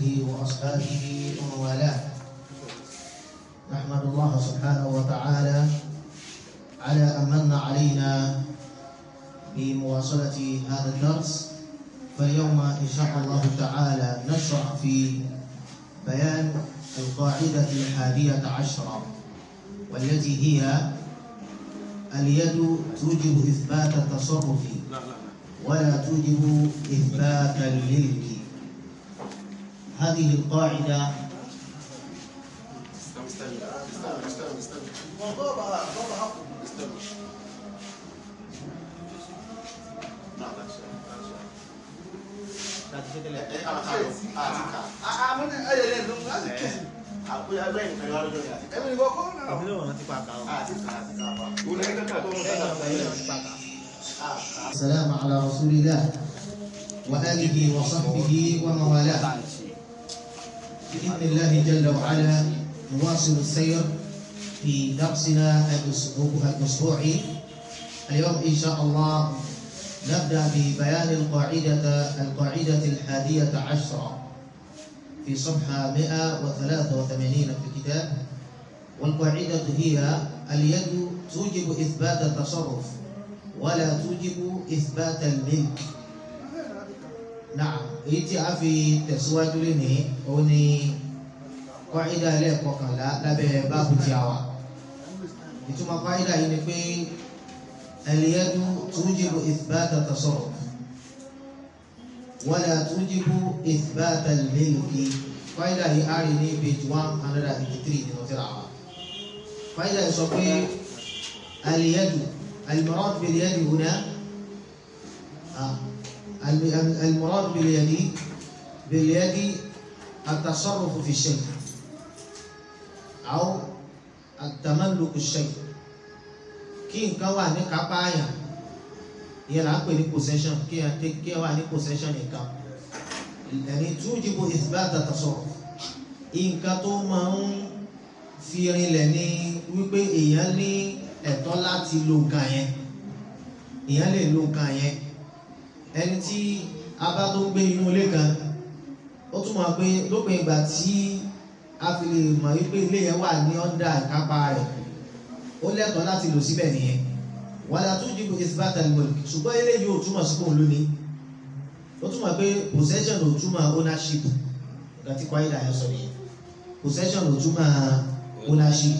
وأصحابه ومن والاه نحمد الله سبحانه وتعالى على أن من علينا بمواصلة هذا الدرس فاليوم إن شاء الله تعالى نشرع في بيان القاعدة الحادية عشرة والتي هي اليد توجب إثبات التصرف ولا توجب إثبات الملك هذه القاعدة السلام على رسول الله وآله وصحبه ومن والاه بإذن الله جل وعلا نواصل السير في درسنا الأسبوعي اليوم إن شاء الله نبدأ ببيان القاعدة القاعدة الحادية عشرة في صفحة 183 في الكتاب والقاعدة هي اليد توجب إثبات التصرف ولا توجب إثبات الملك نعم èyí tí a fi tẹ̀síwájú lénìí òun ni kọ́ídà ẹlẹ́ẹ̀kọkànlá lábẹ́ báàbù tí a wà ìtumọ̀ kọ́ídà yìí ni pé ẹ̀lẹ́yẹ́dú túnjìbù ìfìbáta tasarruf wala túnjìbù ìfìbáta al-milki kọ́ídà yìí a rí ní page one hundred and eighty three nínú tírà wa kọ́ídà yìí sọ pé ẹ̀lẹ́yẹ́dú al-murad bil-yadi huna المراد باليد باليد التصرف في الشيء أو التملك الشيء kí nǹkan wà ní kápá àyàn ìyẹn là ń pè ní possession kí ẹ wà ní possession nìkan ẹni túnjìbò ìfìbáta tasarruf nǹkan tó máa ń fi rinlẹ̀ ní wípé èèyàn ní ẹ̀tọ́ láti lo nǹkan yẹn èèyàn lè lo nǹkan yẹn ẹni tí a bá tó ń gbé inú ilé kan ó túmọ̀ pé lópin ìgbà tí a fi lè mọ̀ wípé ilé yẹn wà ní ọ́ndà ìkápá rẹ̀ ó lẹ́tọ̀ọ́ láti lò síbẹ̀ nìyẹn wàlá tó jìbò ìsìbáta al-mulk ṣùgbọ́n ilé yìí ò túmọ̀ sí fóun lónìí ó túmọ̀ pé possession ò túmọ̀ ownership nǹkan tí kwáyé dàáyọ sọ nìyẹn possession ò túmọ̀ ownership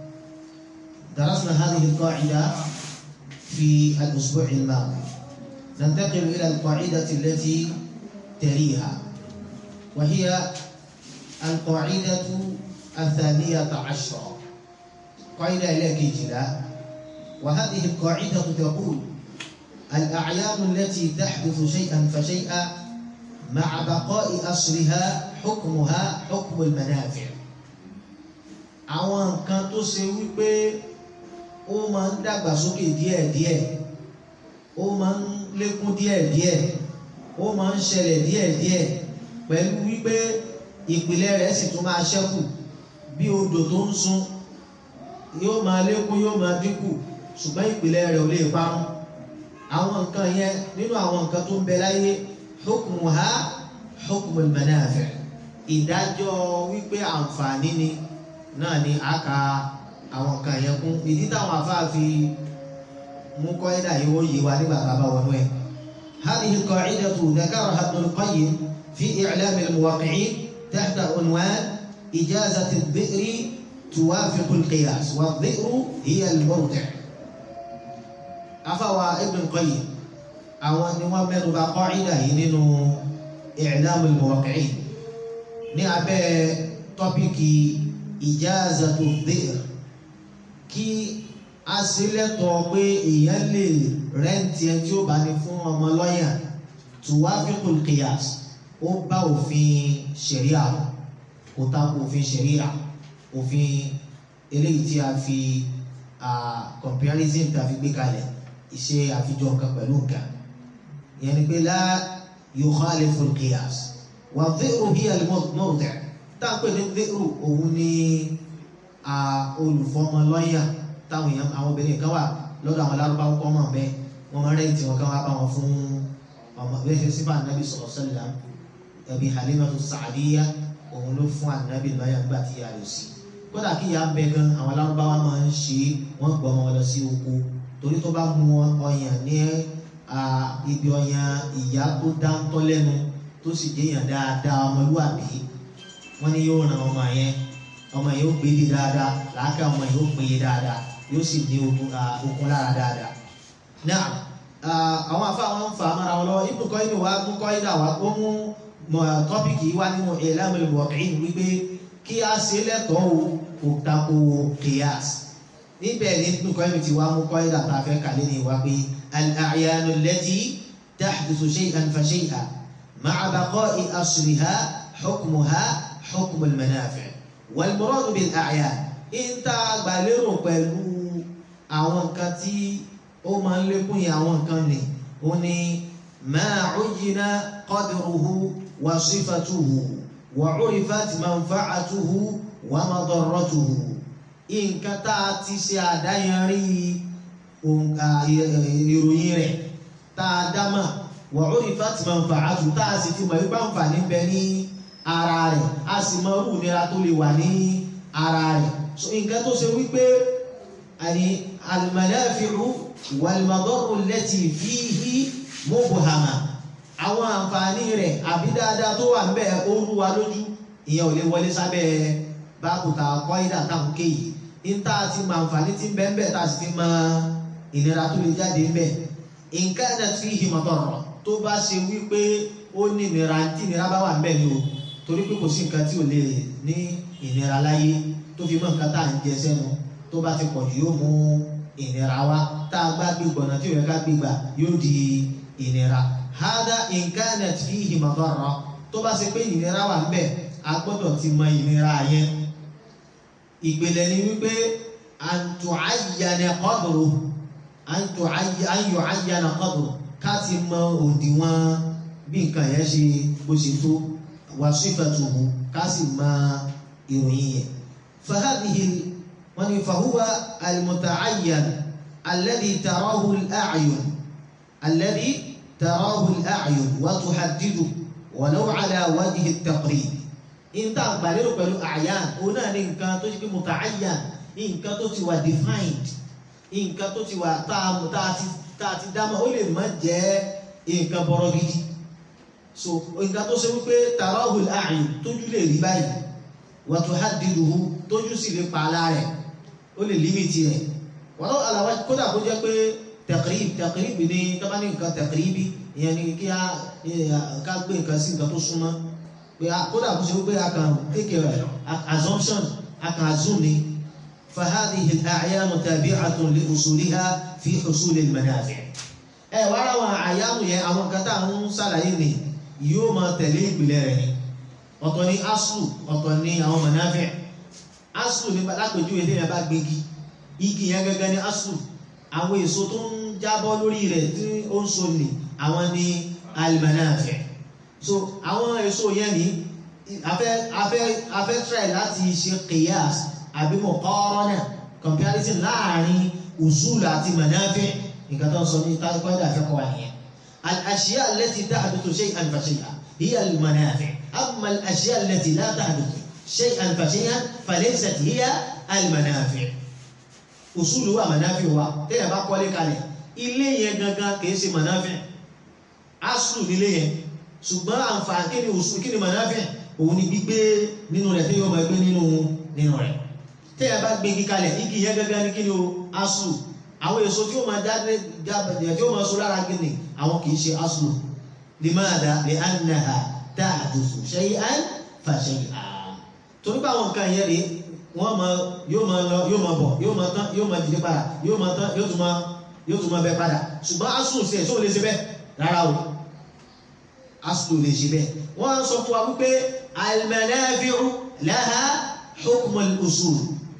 درسنا هذه القاعدة في الأسبوع الماضي ننتقل إلى القاعدة التي تليها وهي القاعدة الثانية عشرة قاعدة إليك جدا وهذه القاعدة تقول الأعيان التي تحدث شيئا فشيئا مع بقاء أصلها حكمها حكم المنافع àwọn nǹkan tó ṣe wípé ó máa ń dàgbàsókè díẹ̀díẹ̀ ó máa ń lékún díẹ̀díẹ̀ ó máa ń ṣẹlẹ̀ díẹ̀díẹ̀ pẹ̀lú wípé ìpìlẹ̀ rẹ̀ sì tún máa ṣẹ́kù bí odò tó ń sun yóò máa lékún yóò máa dínkù ṣùgbọ́n ìpìlẹ̀ rẹ̀ ò lè parun àwọn nǹkan yẹn nínú àwọn nǹkan tó ń bẹ láyé hukmuha hukmul manafi' ìdájọ́ wípé àǹfààní ni náà ni a ka àwọn nǹkan yẹn kún ìdí táwọn afáàfin mú kọ́ídà yìí ó yé wa nígbà tá a bá wọnú ẹ̀. هذه القاعدة ذكرها ابن القيم في إعلام الموقعين تحت عنوان إجازة الذئر توافق القياس والذئر هي المرضع. أفوى ابن القيم أو نوامر قاعدة نينو إعلام الموقعين ní abẹ́ tọ́píkì إجازة الذئر kí a ṣe lẹ́tọ̀ọ́ pé èèyàn lè rẹ́ǹtì ẹni tí ó bá ní fún ọmọ lọ́yà tuwafiqul qiyas ó bá òfin ṣẹ̀ríà kò tako òfin ṣẹ̀ríà òfin eléyìí tí a fi comparison tí a fi gbé kalẹ̀ ìṣe àfijọ́ nǹkan pẹ̀lú nǹkan ìyẹn ni pé la yukhaliful qiyas wa dhi'ru hiya al-murdi' tá a pè ní dhi'ru òun ní olùfọmọ lọ́yà táwọn èèyàn àwọn obìnrin kan wà lọ́dọ̀ àwọn lárúbáwò kọ́ mọ̀ bẹ́ẹ̀ wọ́n máa rẹ́ǹtì wọn kán wá bá wọn fún ọmọ bẹ́ẹ̀ ṣe sífà nàbì sallallahu alaihi wasallam ẹbí Halimatu Sa'diya òun ló fún ànábì báyà nígbà tí ìyá rẹ̀ sí kódà kí ìyá ń bẹ gan àwọn alárúbáwá máa ń ṣe wọ́n gbọ́ wọn lọ sí oko torí tó bá mú ọyàn ní ibi ọyàn ìyá tó dáńtọ́ lẹ́nu tó sì jẹ́yàn dáadáa ọmọlúwàbí wọ́n ní yóò ràn ọmọ yẹn ọmọ yẹn ó gbélé dáadáa làákà ọmọ yẹn ó péye dáadáa yóò sì ní okun lára dáadáa. náà àwọn afá wọn ń fa amára wọn lọ ibùdó kọ́ inú wa mú kọ́ inú àwa ó mú tọ́pìkì wa nínú ìlànà ìwọ̀kìn wípé kí a ṣe lẹ́tọ̀ọ́ kò tako kìyàs níbẹ̀ ní ibùdó kọ́ inú ti wá mú kọ́ inú àtàfẹ́ kàlẹ́ ní wa pé al-a'yanu allati tahdithu shay'an fa shay'an ma'a baqa'i asliha hukmuha hukmu al-manafi' wal-muradu bil-a'yan ìta gbàlérò pẹ̀lú àwọn nǹkan tí ó máa ń lékún yẹn àwọn nǹkan ni ó ní ma uyyina qadruhu wa sifatuhu wa urifat manfa'atuhu wa madarratuhu nǹkan tá a ti ṣe àdáyanrí ìròyìn rẹ̀ tá a dámà wa urifat manfa'atuhu tá a sì ti mọ̀ wípé àǹfààní bẹ ní ara rẹ̀ a sì mọ irú ìnira tó lè wà ní ara rẹ̀ nǹkan tó ṣe wípé àní al-manafi'u wal-madarru allati fihi mubhama àwọn àǹfààní rẹ̀ àbí dáadáa tó wà ńbẹ̀ ó rú wa lójú ìyẹn ò lè wọlé sábẹ́ báàbùtà kọ́ídà táwọn kéyìí níta ti mọ àǹfààní tí ń bẹ ńbẹ̀ tá a sì ti mọ ìnira tó lè jáde ńbẹ̀ in kanat fihi madarra tó bá ṣe wípé ó ní ìnira tí ìnira bá wà ńbẹ̀ ni o torí pé kò sí nǹkan tí ò lè ní ìnira láyé tó fi mọ́ nǹkan tá à ń jẹ sẹ́nu tó bá ti pọ̀ jù yóò mú ìnira wá tá a gbá gbégbọ̀ náà tí ò yẹ ká gbégbà yóò di ìnira. hada in kanat fihi madarra tó bá ṣe pé ìnira wà ń bẹ̀ a gbọ́dọ̀ ti mọ ìnira yẹn. ìpìlẹ̀ ni wípé an tu'ayyana qadru an yu'ayyana qadru ká ti mọ òdiwọ̀n bí nǹkan yẹn ṣe bó ṣe tó wa sifatuhu ká sì mọ ìròyìn yẹn. فهذه فهو المتعين الذي تراه الأعين الذي تراه الأعين وتحدده ولو على وجه التقريب إن تقبلوا pẹ̀lú أعيان هنا nǹkan tó ṣe pé متعين nǹkan tó ti wà defined nǹkan tó ti wà tá a ti dámọ̀ ó lè má jẹ́ nǹkan bọ̀rọ̀ gidi so nǹkan tó ṣe wípé تراه الأعين tójú lè rí báyìí wàtúhádìdùhù tójú sì lè pa ara rẹ̀ ó lè límìtì rẹ̀ wọ́n lọ́wọ́ àlàwà kódà kó jẹ́ pé tẹ̀kìrìbì tẹ̀kìrìbì ní tọ́ba ní nǹkan tẹ̀kìrìbì ìyẹn ni kí a ká gbé nǹkan sí nǹkan tó súnmọ́ pé kódà kó ṣe wípé a kàn take assumption a kàn assume ni فهذه الأعيان تابعة لأصولها في حصول المنافع ẹ wá ra àwọn àyàmù yẹn àwọn kan tá à ń ṣàlàyé ni yóò máa tẹ̀lé ìpìlẹ̀ rẹ̀ ni ọ̀tọ̀ ni aslu ọ̀tọ̀ ni àwọn mọ̀náfẹ́ aslu ní lápèjúwe tí yẹn bá gbégi igi yẹn gẹ́gẹ́ ní aslu àwọn èso tó ń jábọ́ lórí rẹ̀ tí ó ń so nì àwọn ni alimọ̀náfẹ́ so àwọn èso yẹn ni afẹ́ afẹ́ afẹ́ try láti ṣe qiyas àbí muqarana comparison láàrin usul àti mọ̀náfẹ́ nǹkan tó ń sọ ní tákọ́dà fẹ́ kọ́ wa nìyẹn al-ashya allati tahduthu shay'an fa shay'an hiya al-manafi' أما الأشياء التي لا تحدث شيئا فشيئا فليست هي المنافع أصولها منافع tẹ́yà bá kọ́lé kalẹ̀ ilé yẹn gangan kìí ṣe manafع aslu nílé yẹn ṣùgbọ́n àǹfààní kí ni usul kí ni manafع òun ni gbígbé nínú rẹ̀ tẹ́yà ọmọ ẹgbẹ́ nínú nínú rẹ̀ tẹ́yà bá gbé kalẹ̀ igi yẹn gangan ni kí ni o aslu àwọn èso tí ó máa jáde jáde tí ó máa so lára gíní àwọn kìí ṣe aslu limadha li'annaha tààdùsù shay'an fa shay'an torí pé àwọn nǹkan yẹn rí wọ́n mọ yóò máa lọ yóò máa bọ̀ yóò máa tán yóò máa dìde padà yóò máa tán yóò tún máa yóò tún máa bẹ padà ṣùgbọ́n asùn sí ẹ̀ tó lè ṣe bẹ́ẹ̀ rárá o asùn lè ṣe bẹ́ẹ̀ wọ́n á sọ fún wa wípé al-manafi'u laha hukm al-usul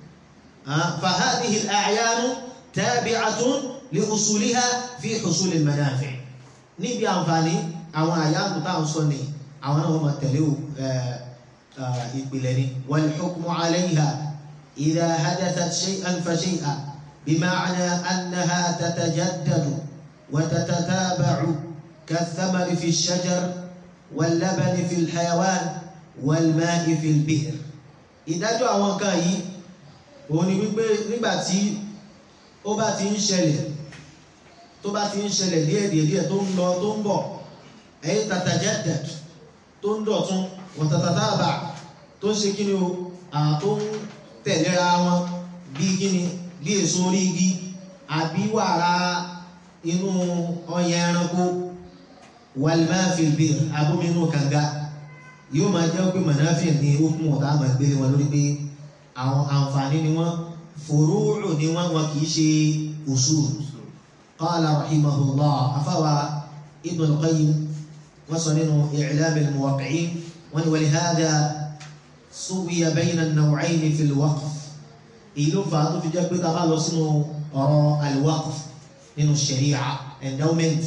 fa hadhihi al-a'yan tabi'atun li usuliha fi husul al-manafi' níbi àǹfààní àwọn àyàmù táwọn sọ nìyí àwọn náà wọ́n máa tẹ̀lé ìpìlẹ̀ ni wal-hukmu 'alayha idha hadathat shay'an fa shay'an bima'na annaha tatajaddadu wa tatataba'u kath-thamari fi ash-shajar wal-labani fil hayawan wal-ma'i fil bi'r ìdájọ́ àwọn nǹkan yìí òun ni wípé nígbà tí ó bá ti ń ṣẹlẹ̀ tó bá ti ń ṣẹlẹ̀ díẹ̀díẹ̀ tó ń lọ tó ń bọ̀ ẹ̀yìn tatajaddad tó ń dọ̀tún wa tatataba tó ń ṣe kí ni o tó ń tẹ̀léra wọn bí kí ni bí èso orí igi àbí wàrà inú ọyàn ẹranko wal-ma'i fil bi'r abóminú kànga yóò máa jẹ́ pé mọ̀náfíà ní okùn ọ̀tá àmà gbélé wọn lórí pé àwọn àǹfààní ni wọ́n fòrúurù ni wọ́n wọn kì í ṣe usul. qala rahimahullah afáwa ibn al-qayyim wọ́n sọ nínú i'lam al-muwaqqi'in wọ́n ní wa lihadha suwiya bayna an-naw'ayn fi al-waqf. èyí ló fà á tó fi jẹ́ pé tá a bá lọ sínú ọ̀rọ̀ al-waqf nínú sharia endowment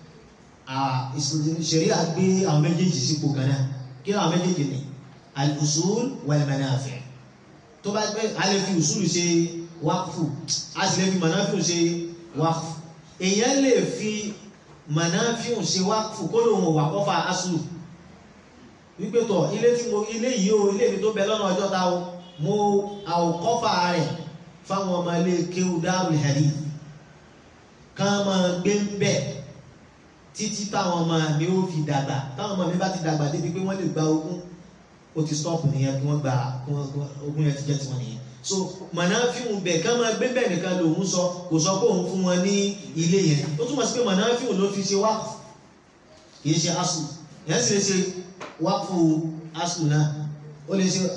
sharia gbé àwọn méjèèjì sípò kan náà kí àwọn méjèèjì ní al-usul wal-manafi' tó bá gbé a lè fi usul ṣe wákùfù a sì lè fi manafi' ṣe wákùfù èèyàn lè fi manafi' ṣe wákùfù kó lóun wà kọ́fà aslu wípé tọ̀ ilé tí mo ilé yìí o ilé mi tó bẹ lọ́nà ọjọ́ ta o mo àwòkọ́fà rẹ̀ fáwọn ọmọ ilé kéwù Darul Hadith kán máa gbé ń bẹ̀ títí táwọn ọmọ mi ó fi dàgbà táwọn ọmọ mi bá ti dàgbà débi pé wọ́n lè gba ogún ó ti stop nìyẹn kí wọ́n gba ogún yẹn ti jẹ́ tiwọn nìyẹn so mọ̀nàfíhùn bẹ̀ ká máa gbé bẹ́ẹ̀ nìkan lòun sọ kò sọ pé òun fún wọn ní ilé yẹn ó túmọ̀ sí pé mọ̀nàfíhùn ló fi ṣe wákù kì í ṣe asù yẹn sì lè ṣe wákù asù náà ó lè ṣe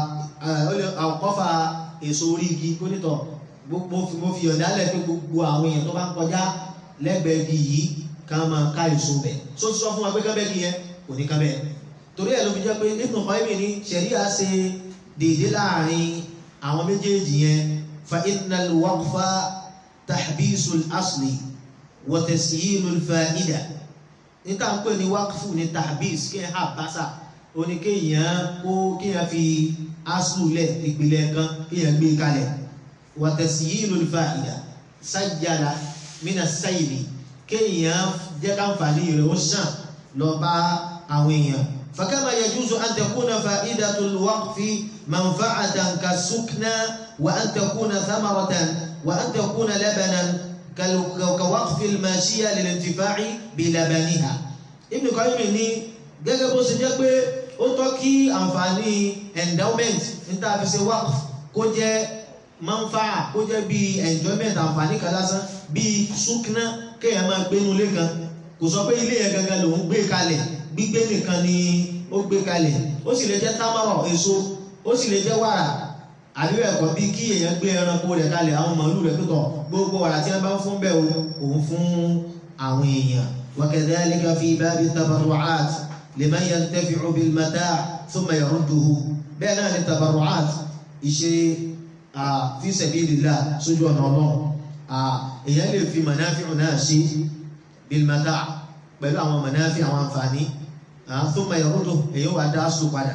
àkọ́fà èso orí igi kó nítọ̀ mo fi yọ̀ǹda lẹ̀ pé gbogbo àwọn èèyàn tó bá ń kọjá lẹ́gbẹ̀ẹ́ igi yìí ká máa ká èso bẹ̀ so ti sọ fún wa pé kábẹ́ kí yẹn kò ní kábẹ́ torí ẹ̀ ló fi jẹ́ pé Ibn Qayyim ní ṣẹ̀ríà ṣe déédé láàrin àwọn méjèèjì yẹn fa innal waqfa tahbisul asli wa tasyinul fa'ida níta ń pè ní waqfu ní tahbis kí ẹ hà bàṣà oní kéèyàn kó kéèyàn fi aslu lẹ̀ ìpìlẹ̀ kan kéèyàn gbé kalẹ̀ wa tasyinul fa'ida sajjala mina sayli kéèyàn jẹ́ káǹfààní rẹ̀ ó sàn lọ bá àwọn èèyàn. fakama yajuzu an takuna fa'idatul waqfi manfa'atan kasukna wa an takuna thamaratan wa an takuna labanan kawaqfi al-mashiya lil-intifa'i bi labaniha. Ibn Qayyim ní gẹ́gẹ́ bó ṣe jẹ́ pé ó tọ́ kí àǹfààní endowment níta fi ṣe waqf kó jẹ́ manfa'a kó jẹ́ bíi enjoyment àǹfààní kan lásán bíi sukna kéèyàn máa gbé inú ilé kan kò sọ pé ilé yẹn gangan lòún gbé kalẹ̀ gbígbé nìkan ni ó gbé kalẹ̀ ó sì lè jẹ́ támọ̀rọ̀ èso ó sì lè jẹ́ wàrà àbíwẹ̀ ẹ̀kọ́ bí kí èèyàn gbé ẹranko rẹ̀ kalẹ̀ àwọn màálù rẹ̀ pẹ̀tọ̀ gbogbo wàrà tí wọ́n bá ń fún bẹ́ẹ̀ òun fún àwọn èèyàn. wa kadhalika fi babi tabarru'at liman yantafi'u bil mata' thumma yarudduhu bẹ́ẹ̀ náà ni tabarru'at ìṣe fi sabilillah sójú ọ̀nà ọlọ́run èèyàn lè fi mọ̀náfíù náà ṣe bilmata pẹ̀lú àwọn mọ̀náfíù àwọn àǹfààní thumma yaruddu èèyàn wà dá sùn padà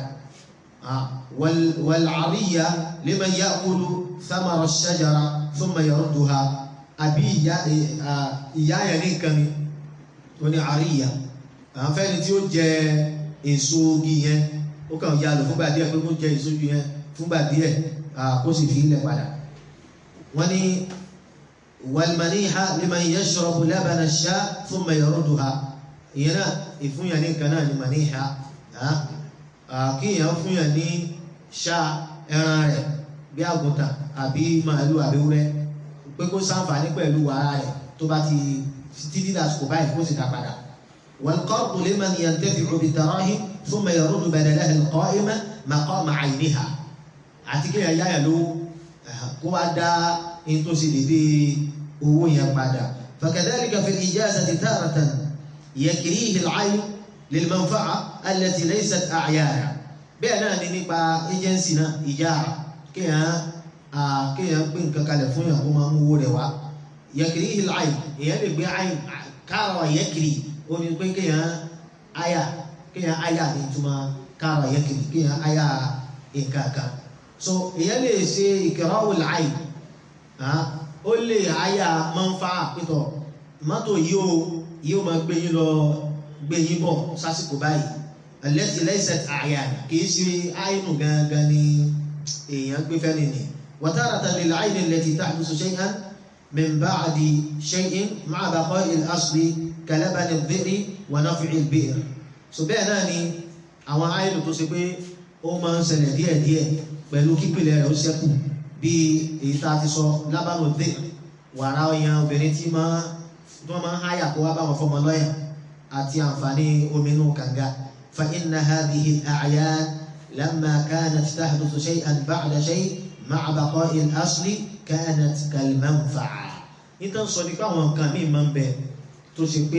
wal-'ariyya liman ya'kulu thamara ash-shajara thumma yarudduha àbí ìyá yẹn ní nǹkan ni ó ní 'ariyya àǹfẹ́ni tí ó jẹ èso igi yẹn ó kàn yà lò fúngbà díẹ̀ pé kó jẹ èso igi yẹn fúngbà díẹ̀ kó sì fi ilẹ̀ padà wọ́n ní والمنيحة لمن يشرب لبن الشاة ثم يردها هنا ìfúnyàn ní nǹkan náà ni màníhà kíyàn fúnyàn ní ṣá ẹran rẹ̀ bí àgùntàn àbí màálù àbí wúrẹ́ pé kó ṣàǹfààní pẹ̀lú wàrà rẹ̀ tó bá ti títí dàsìkò báyìí kó sì dá padà. والقرض لمن ينتفع بالدراهم ثم يرد بدلها القائمة مقام عينها àti kíyàn yáyà lówó kó wá dá in tó sì dédé owó yẹn padà فكذلك في الإجازة تارة يكريه العين للمنفعة التي ليست أعيانا bẹ́ẹ̀ náà ni nípa agency náà ìjára kéèyàn kéèyàn pín nǹkan kalẹ̀ fún yàn kó máa mú owó rẹ̀ wá يكريه العين èèyàn lè gbé àyìn káàrọ̀ yẹ́kìrì ó ní pé kéèyàn àyà kéèyàn àyà ní ìtumọ̀ káàrọ̀ yẹ́kìrì kéèyàn àyà nǹkan kan so èèyàn lè ṣe ìkẹrọ̀wò láàyè ó lè àyà máa ń fa àpétọ̀ mọ́tò yìí ó yìí ó máa gbé yín lọ gbé yín bọ̀ sásìkò báyìí allati laysat a'yan kìí ṣe àìnù gangan ni èèyàn gbé fẹ́ nìyí wa taratan lil 'ayni allati tahdusu shay'an min ba'di shay'in ma'a baqa'i al-asli kalabani adh-dhi'ri wa naf'i al-bi'r so bẹ́ẹ̀ náà ni àwọn àìnù tó ṣe pé ó máa ń ṣẹlẹ̀ díẹ̀díẹ̀ pẹ̀lú kípìlẹ̀ rẹ̀ ó ṣẹ́kù bí èyí tá a ti sọ lábàánú dé wàrà ọyàn obìnrin tí máa tí wọ́n máa ń háyà kó wá bá wọn fọmọ lọ́yà àti àǹfààní omi inú kànga fa inna hadhihi al-a'yan lamma kanat tahduthu shay'an ba'da shay' ma'a baqa'i al-asli kanat kal-manfa'a nítorí sọ nípa àwọn nǹkan míì máa ń bẹ tó ṣe pé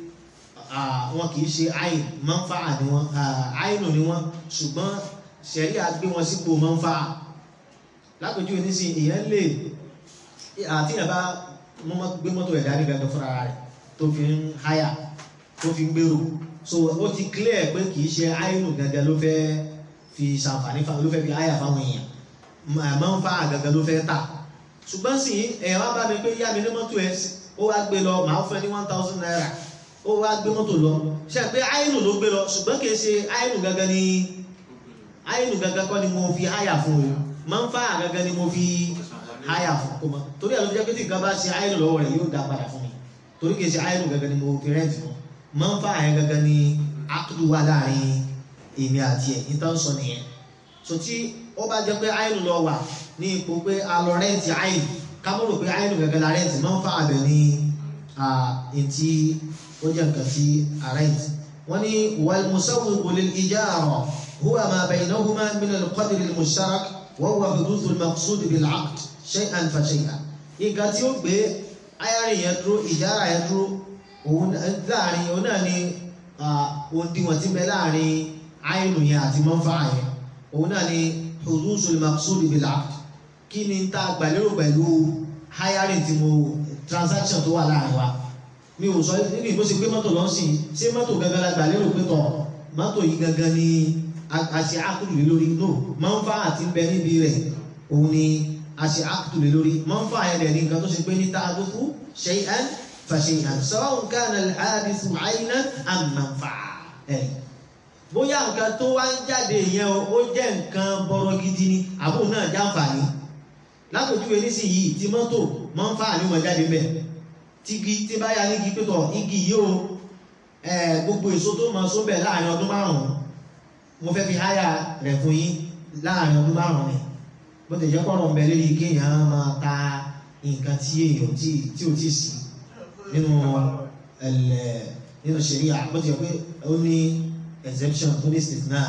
wọn kì í ṣe àìn manfa'a ni wọn àìnù ni wọn ṣùgbọ́n ṣẹ̀rí àgbé wọn sípò manfa'a lápèjú onísìn ìyẹn lè àti ìyẹn bá gbé mọ́tò ẹ̀dá ní gangan fúnra rẹ̀ tó fi ń háyà tó fi ń gbèrò so ó ti clear pé kìí ṣe àìnù gangan ló fẹ́ fi ṣàǹfààní ló fẹ́ fi háyà fáwọn èèyàn máa ń fa àgangan ló fẹ́ tà ṣùgbọ́n sì ẹ̀yàn wá bá mi pé yá mi ní mọ́tò ẹ̀ ó wá gbé lọ màá fẹ́ ní one thousand naira ó wá gbé mọ́tò lọ ṣe pé àìnù ló gbé lọ ṣùgbọ́n kìí ṣe àìnù gangan ni àìnù gangan kọ́ ni mo fi háyà fún o máa ń fa àgangan ni mo fi háyà fún kó mọ torí àlọ́ jẹ́ pé tí nǹkan bá ṣe àìnù lọ́wọ́ rẹ̀ yóò dá padà fún mi torí kìí ṣe àìnù gangan ni mo fi rẹ́ǹtì fún máa ń fa àyẹn gangan ni akudu wà láàrin èmi àti ẹ̀ ní tán sọ nìyẹn so tí ó bá jẹ́ pé àìnù lọ wà ní ipò pé a lọ rẹ́ǹtì àìnù ká mọ̀ rò pé àìnù gangan la rẹ́ǹtì máa ń fa àbẹ̀ ní ntí ó jẹ́ nǹkan tí a rẹ́ǹtì wọ́n ní wal musawwiqu lil ijara huwa ma baynahuma min al-qadr al-mushtarak wa huwa huduthu al-maqsud bil-'aqd shay'an fa shay'an nǹkan tí ó gbé ayárin yẹn dúró ìjára yẹn dúró òun láàrin òun náà ni òǹdíwọ̀n tí bẹ láàrin àìnù yẹn àti mọ́fà yẹn òun náà ni huduthu al-maqsud bil-'aqd kí ni tá a gbàlérò pẹ̀lú hiring tí mo transaction tó wà láàrin wa mi ò sọ nínú ìbò ṣe pé mọ́tò lọ sí ṣé mọ́tò gangan la gbàlérò pé tọ̀ mọ́tò yìí gangan ni a ṣe ákùlù lé lórí no mọ́fà àti bẹ níbi rẹ̀ òun ni a ṣe ákùlù lé lórí mọ́fà yẹn rẹ̀ ní nǹkan tó ṣe pé ní ta'adufu shay'an fa shay'an sawa'un kana al-hadithu 'aynan am manfa'a ẹ̀ bóyá nǹkan tó wá ń jáde yẹn ó jẹ́ nǹkan bọ́rọ̀ gidi ni àbúrò náà jáǹfààní lápòjúwe nísìnyí tí mọ́tò mọ́fà ni wọ́n jáde bẹ́ẹ̀ tigi tí bá yá nígi pẹ́tọ̀ igi yìí o gbogbo èso tó máa sóbẹ̀ láàrin ọdún márùn-ún mo fẹ́ fi háyà rẹ̀ fún yín láàrin ọdún márùn-ún ni bó ti jẹ́ kọ́rọ̀ ń bẹ lórí kéèyàn máa ta nǹkan tí èèyàn tí ò tí sí nínú nínú ṣẹ̀ríà bó ti jẹ́ pé ó ní exemption ó ní istithna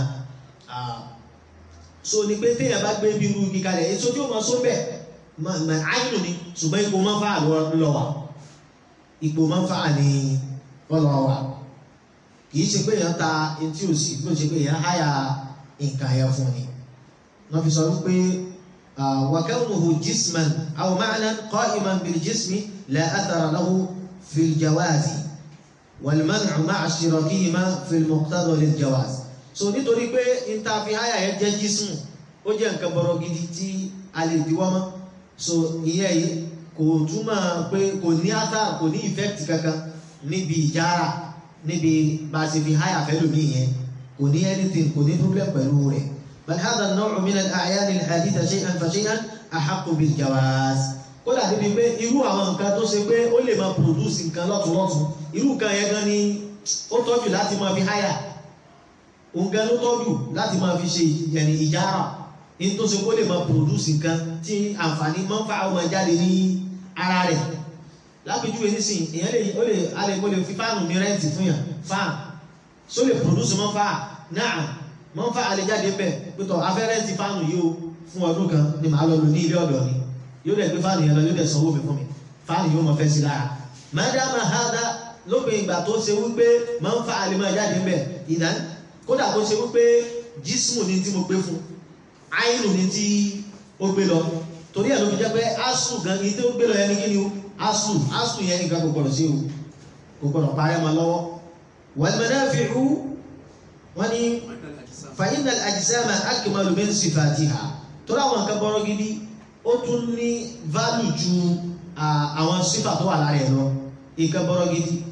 so ni pé téèyàn bá gbé bí irú igi kalẹ̀ èso tí ó máa sóbẹ̀ àìnù ni ṣùgbọ́n ipò máa ń fà lọ́wọ́ ipò máa ń fà ní ọlọ́ wa kìí ṣe pé èèyàn ta etí òsì bí ó ṣe pé èèyàn háyà nǹkan yẹn fún ni wọ́n fi sọ wípé wàkẹ́wùmùhù jisman aw ma'nan qa'iman bil jismi la athara lahu fil jawazi wal man'u ma'a ishtirakihima fil muqtada lil jawaz so nítorí pé níta fi háyà yẹn jẹ́ jismu ó jẹ́ nǹkan bọ̀rọ̀ gidi tí a lè diwọ́ mọ́ so ìyẹn yìí kò túmọ̀ pé kò ní ata kò ní effect kankan níbi ìjára níbi bá a ṣe fi háyà fẹ́lú mi yẹn kò ní anything kò ní problem pẹ̀lú rẹ̀ bal hadha an-naw'u min al-a'yan al-haditha shay'an fa shay'an ahaqqu bil-jawaz kódà níbi pé irú àwọn nǹkan tó ṣe pé ó lè máa produce nǹkan lọ́tùnlọ́tùn irú nǹkan yẹn gan ni ó tọ́jú láti máa fi háyà òun gan ló tọ́jú láti máa fi ṣe yẹni ìjára ní tó ṣe kó lè máa produce nǹkan tí àǹfààní máa ń fa àwọn ọmọ jáde ní ara rẹ̀ lápèjúwe nísìn èèyàn lè ó lè alẹ́ mo lè fi fáànù mi rẹ́ǹtì fún yàn fáàn só lè produce mọ́ fáà náà mọ́ fáà lè jáde bẹ̀ pẹ̀tọ̀ afẹ́ rẹ́ǹtì fáànù yìí o fún ọdún kan ni màá lọ lò ní ilé ọ̀dọ̀ ni yóò dẹ̀ gbé fáànù yẹn lọ yóò dẹ̀ sanwó mi fún mi fáànù yóò mọ fẹ́ sí lára mádàmà hádà lópin ìgbà tó ṣe wípé mọ́ fáà lè máa jáde bẹ̀ ìdán kódà tó ṣe wípé jísmù ni tí mo gbé fún àìnù ni tí ó gbé lọ torí ẹ̀ ló fi jẹ́ pé asu gan ní tí ó gbé lọ yẹn ní kí ni o asu asu yẹn nǹkan kò gbọdọ̀ sí o kò gbọdọ̀ parẹ́ mọ́ lọ́wọ́ wal manafi'u wọ́n ní fa innal ajsama akmalu min sifatiha torí àwọn nǹkan bọ́rọ̀ gidi ó tún ní value ju àwọn sífà tó wà lára ẹ̀ lọ nǹkan bọ́rọ̀ gidi ó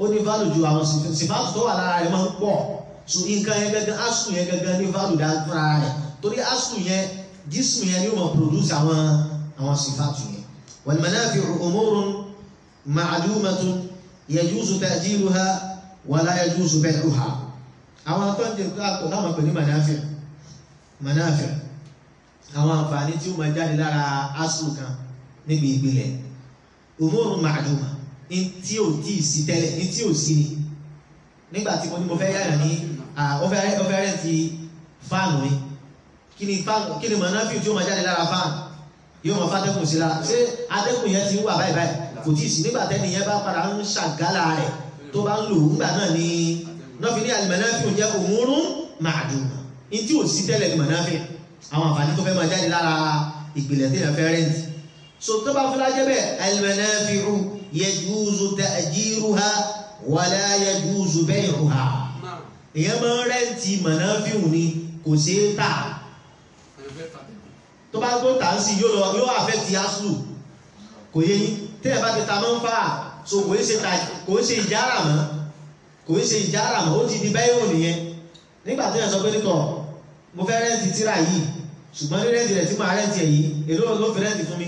ó ní value ju àwọn sífàtù tó wà lára rẹ̀ máa ń pọ̀ so nǹkan yẹn gangan asù yẹn gangan ní value dá fúnra rẹ̀ torí asù yẹn jísù yẹn ni ó máa produce àwọn àwọn sífàtù yẹn wal manafi'u umurun ma'lumatun yajuzu ta'jiluha wa la yajuzu bay'uha àwọn akọ́ńtẹ̀ káàkó láwọn pè ní manafi' manafi' àwọn àǹfààní tí ó máa jáde lára asù kan níbi ìpìlẹ̀ umurun ma'luma ní tí ò tí ì sí tẹ́lẹ̀ ní tí ò sí ni nígbà tí mo ní mo fẹ́ yára ní ọfẹ́ rẹ̀ ti fáànù mi kí ni fáànù kí ni mọ̀nàfíù tí ó máa jáde lára fáànù yóò máa fàtẹ́kùn sí lára ṣé atẹ́kùn yẹn ti ń wà báyìí báyìí kò tí ì sí nígbà tẹ́ni yẹn bá padà ń ṣàgálà rẹ̀ tó bá ń lò nígbà náà ni nọ́ọ̀fì ní àlùmọ̀nàfíù jẹ́ umurun ma'duma ní tí ò sí tẹ́lẹ̀ ní mọ̀nàfíù àwọn àǹfààní tó fẹ́ máa jáde lára ìpìlẹ̀ tí yẹn fẹ́ rẹ́ǹtì so tó bá fúnra jẹ́ bẹ́ẹ̀ àlùmọ̀nàfíù yajuzu ta'jiruha wala yajuzu bay'uha èyàn máa ń rẹ́ǹtì mọ̀nàfíù ni kò ṣe é tà tó bá tó tà ń sí yóò lọ yóò àfẹ́tì aslu kò yé yín tẹ́lẹ̀ bá ti ta máa ń fà so kò ń ṣe ta kò ń ṣe ìjára mọ́ kò ń ṣe ìjára mọ́ ó ti di bẹ́yìí nìyẹn nígbà tó yẹ sọ pé nítọ̀ mo fẹ́ rẹ́ǹtì tíra yìí ṣùgbọ́n ní rẹ́ǹtì rẹ̀ tí mo rẹ́ǹtì ẹ̀ yìí èló ló fi rẹ́ǹtì fún mi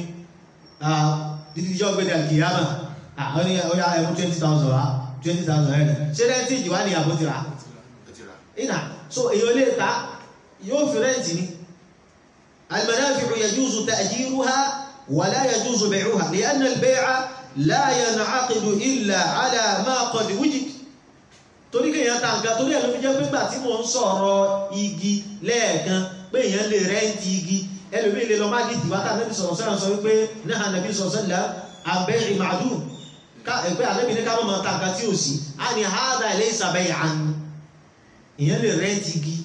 dídí ìjọ gbé dà kìyàmà àwọn ní ọya ẹ̀mú twenty thousand wa twenty thousand ẹ̀rì ṣé rẹ́ǹtì ìjìwá ni àbó ti rà ìnà so èyàn lè ta yóò fi rẹ́ǹtì ni المنافع يجوز تأجيرها ولا يجوز بيعها لأن البيع لا ينعقد إلا على ما قد وجد torí kéèyàn ta nǹkan torí ẹ̀ ló fi jẹ́ pé gbà tí mò ń sọ̀rọ̀ igi lẹ́ẹ̀kan pé èèyàn lè rẹ́ǹtì igi ẹlòmíì lè lọ má dìtì wá tàbí sọ̀rọ̀ sọ́rọ̀ sọ wípé náà nàbí sọ̀rọ̀ sọ́lá àbẹ́ ìmàdù ẹgbẹ́ àlẹ́bí ní ká mọ̀ máa ta nǹkan tí ò sí a ní hádà ilé ìsàbẹ̀ ìhànú èèyàn lè rẹ́ǹtì igi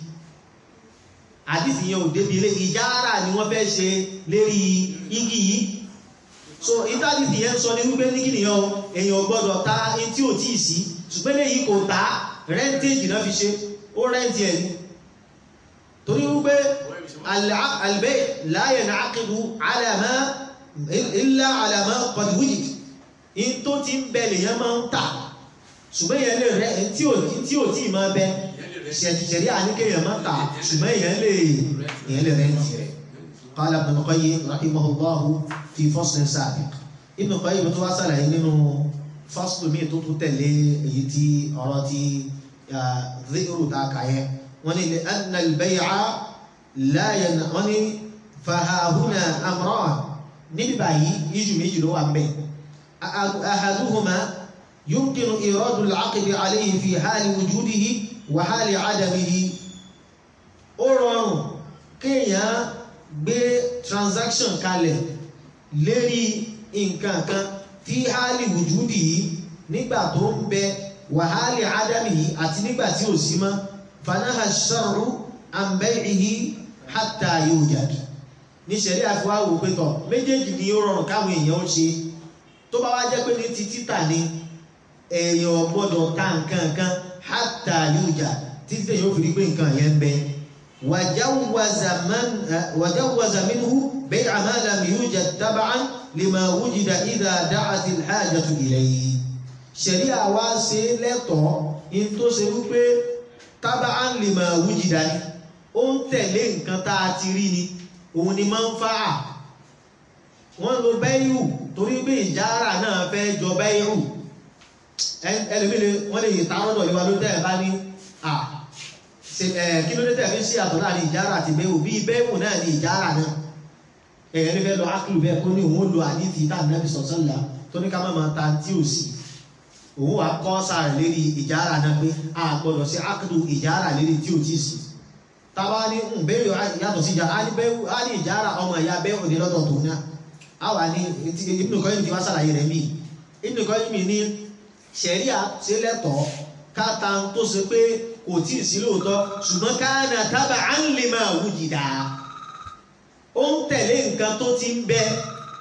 àdìsí yẹn ò débi ilé ìjára ni wọ́n fẹ́ ṣe lérí igi yìí so ìtàdìsí yẹn sọ ní wípé ní kìnìyàn o èèyàn gbọ́dọ̀ ta ní tí ò tíì sí ṣùgbọ́n léyìí kò ta rẹ́ǹtèjì náà fi ṣe ó rẹ́ǹtì ẹ̀ ni torí wípé albẹ́ láyé náà kédu alàmà ilá alàmà qad wujid in tó ti ń bẹ lèyàn máa ń tà ṣùgbọ́n yẹn lè rẹ́ tí ò tí máa bẹ ṣẹ̀ṣẹ̀rí àníkèyàn máa tà ṣùgbọ́n èèyàn lè èèyàn lè rẹ́ǹtì rẹ̀ qala Ibn Qayyim rahimahullahu fi fasl sabiq Ibn Qayyim tó wá sàlàyé nínú fasl mi tó tún tẹ̀lé èyí tí ọ̀rọ̀ ti dhi'ru ta kàyẹ wọ́n ní anna al-bay'a la yana wọ́n ní fahahuna amran níbi báyìí yíjú méjì ló wà ń bẹ̀ ahaduhuma yumkinu iradu al-'aqdi alayhi fi hali wujudihi wàhálì àdàmìhì ó rọrùn kéèyàn gbé transaction kalẹ̀ lérí nǹkan kan tí hálì wùjúdì yìí nígbà tó ń bẹ wàhálì àdàmìhì àti nígbà tí ò sí mọ́ fanaha shar'u an bay'ihi hatta yujad ní sẹ̀rí àfiwáwò pétọ̀ méjèèjì ni ó rọrùn káwọn èèyàn ó ṣe tó bá wá jẹ́ pé ní ti títà ni èèyàn gbọ́dọ̀ ta nǹkan kan hatta yuja títí tẹ̀ yóò fi rí pé nǹkan yẹn ń bẹ wàjáwàzà minhu bay'a ma lam yujad tab'an lima wujida idha da'at al-hajatu ilayhi ṣẹ̀rí àwa ṣe lẹ́tọ̀ọ́ in tó ṣe wípé tab'an lima wujida ni ó ń tẹ̀lé nǹkan tá a ti rí ni òun ni manfa'a wọ́n lo bẹ́yù torí pé ìjára náà fẹ́ jọ bẹ́yù ẹlòmílẹ̀ wọ́n lè ta ọ́dọ̀ ìwà ló tẹ́ ẹ̀ bá ní à kí ló dé tẹ́ fi sí àtọ̀ láàrin ìjára àti bẹ́ẹ̀wò bí bẹ́ẹ̀wò náà ní ìjára náà ẹ̀yẹ́ ní fẹ́ lọ ákìlù bẹ́ẹ̀ kó ní òun lo àdífi tá ànábì sọ̀sọ́lá tó ní ká má máa ta tí ò sí òun wà kọ́ sáà lérí ìjára náà pé a gbọ́dọ̀ sí ákìlù ìjára lérí tí ò tí sí tábà ní bẹ́ẹ̀wò yàtọ̀ sí ìjára á ní ìjára ọmọ ìyá bẹ́ẹ̀wò ní lọ́dọ̀ tó náà á wà ní Ibn Qayyim ti wá sàlàyé rẹ̀ mí Ibn Qayyim ní ṣẹ̀ríà ṣe lẹ́tọ̀ọ́ káta tó ṣe pé kò tí ì sí lóòótọ́ ṣùgbọ́n káàna tábà á ń lè máa wujida ó ń tẹ̀lé nǹkan tó ti ń bẹ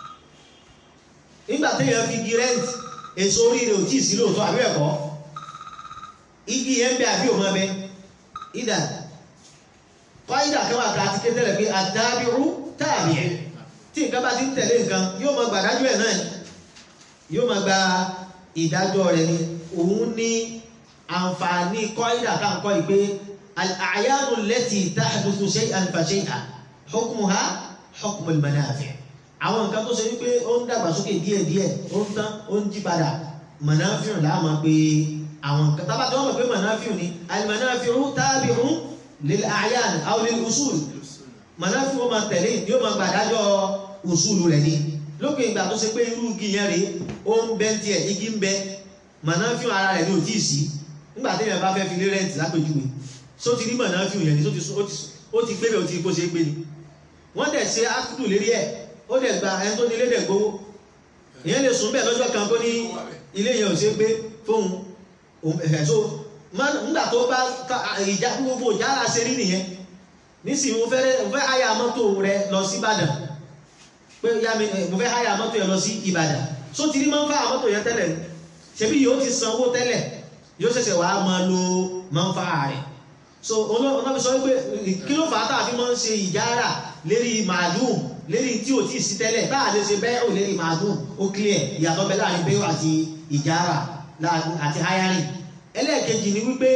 nígbà téèyàn fi igi rẹ́ǹtì èso orí rẹ̀ ò tí ì sí lóòótọ́ àbí ẹ̀kọ́ igi yẹn ń bẹ àbí òun abẹ ìdà kọ́ìdà kan wà ká ti ké tẹ́lẹ̀ pé àdábìrú tààbí ẹ̀ tí nǹkan bá ti ń tẹ̀lé nǹkan yóò máa gbàdájọ́ ẹ̀ náà yóò máa gba ìdájọ́ rẹ̀ ni òun ní àǹfààní kọ́ídà tá à ń kọ́ yìí pé al-a'yanu allati tahduthu shay'an fa shay'an hukmuha hukmu al-manafi' àwọn nǹkan tó ṣe wípé ó ń dàgbàsókè díẹ̀díẹ̀ ó ń tán ó ń jí padà manafi'u láàmú pé àwọn nǹkan tábà tí wọ́n mọ̀ pé manafi'u ni al-manafi'u tabi'un lil-a'yan aw lil-usul manafi'u máa tẹ̀lé ni ó máa gbàdájọ́ usulu rẹ̀ ni lókè ìgbà tó ṣe pé irú igi yẹn rèé ó ń bẹ́ tiẹ̀ igi ń bẹ mọ̀nàfíù ara rẹ̀ ní ò tíì sí nígbà tí èèyàn bá fẹ́ fi lé rẹ́ǹtì lápèjúwe só ti rí mọ̀nàfíù yẹn ni ó ti gbé bẹ̀ ó ti kó ṣe é gbé ni wọ́n dẹ̀ ṣe ákùdù lérí ẹ̀ ó dẹ̀ gba ẹni tó ní ilé dẹ̀ gbowó èèyàn lè sùn bẹ́ẹ̀ lọ́jọ́ kan kó ní ilé yẹn ò ṣe é gbé fóun ẹ̀fẹ̀ tó nígbà tó bá ìjà gbogbo ìjára ṣe rí nìyẹn nísìnyí mo fẹ́ háyà mọ́tò rẹ lọ sí Ìbàdàn pé yá mi mo fẹ́ háyà mọ́tò yẹn lọ sí Ìbàdàn só ti rí máa ń fà mọ́tò yẹn tẹ́lẹ̀ ṣebí yóò ti sanwó tẹ́lẹ̀ yóò ṣẹ̀ṣẹ̀ wàá máa lo máa ń fà rẹ̀ so ọlọ́fi sọ wípé kí ló fà á tàbí máa ń ṣe ìjára lérí màálùm lérí tí ò tí ì sí tẹ́lẹ̀ tá a lè ṣe bẹ́ẹ̀ ò lérí màálùm ó clear ìyàtọ̀ bẹ láàrin bẹ́ẹ̀ àti ìjára àti hayarin ẹlẹ́ẹ̀kejì ni wípé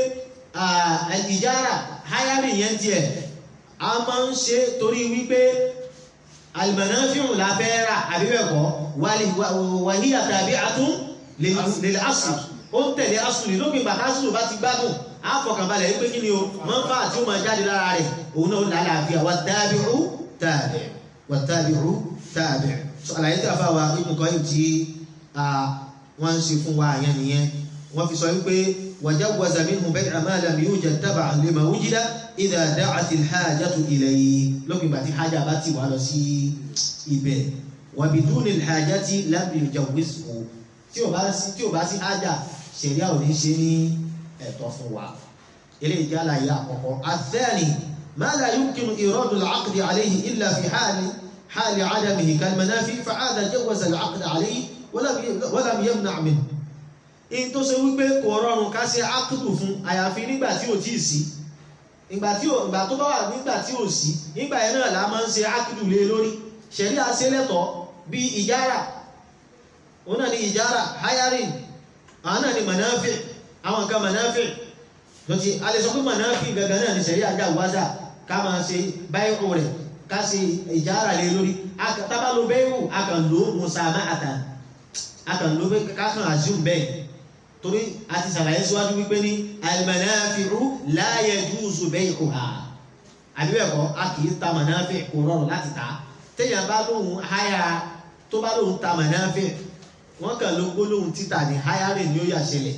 ìjára hayarin yẹn tiẹ̀ a máa ń ṣe torí wípé alimanafiun la fẹ́ rà àbí bẹ́ẹ̀ kọ́ wàhíyà tàbí àtún lè asù ó ń tẹ̀lé asù ní lópin ìgbà tásù bá ti gbádùn á fọkànbalẹ̀ wípé kí ni o máa ń fà tí ó máa jáde lára rẹ̀ òun náà lálàáfíà wà tabi'u tabi' wà tabi'u tabi' so àlàyé tí a fà wá ibùn kan yìí tí wọ́n ń ṣe fún wa àyẹn nìyẹn wọ́n fi sọ wípé وجوز منه بيع ما لم يوجد تبعا لما وجد إذا دعت الحاجة إليه لكن باتي حاجة باتي وعلى سي إبه وبدون الحاجة لم يجوزه tí o bá sí tí o bá sí hájà ṣẹ̀ríà ò ní ṣe ní ẹ̀tọ́ fún wa eléyìí jẹ́ àlàyé àkọ́kọ́ الثاني ما لا يمكن إيراد العقد عليه إلا في حال حال عدمه كالمنافي فهذا جوز العقد عليه ولم ولم يمنع منه in tó ṣe wípé kò rọrùn ká ṣe ákùdù fún àyàfi nígbà tí ò tíì sí ìgbà tí ò ìgbà tó bá wà nígbà tí ò sí nígbà yẹn náà la máa ń ṣe ákùdù lé lórí ṣẹ̀rí àṣẹlẹ̀tọ̀ bí ìjára òun náà ni ìjára hayarin àwọn náà ni manafi àwọn nǹkan manafi lọ́tí a lè sọ pé manafi gangan náà ni ṣẹ̀rí àjà wáṣà ká máa ṣe báyìí rẹ̀ ká ṣe ìjára lé lórí tábà lo bẹ́ẹ̀rù a kàn lo musamahatan a kàn lo ká kàn assume bẹ́ẹ̀ torí a ti sàlàyé síwájú wípé ní almanafi'u la yajuzu bay'uha àbíbẹ̀kọ́ a kìí ta manafi kò rọrùn láti ta téèyàn bá lóhun háyà tó bá lóhun ta manafi wọ́n kàn ló gbólóhùn títà ní háyárì ni ó yà ṣẹlẹ̀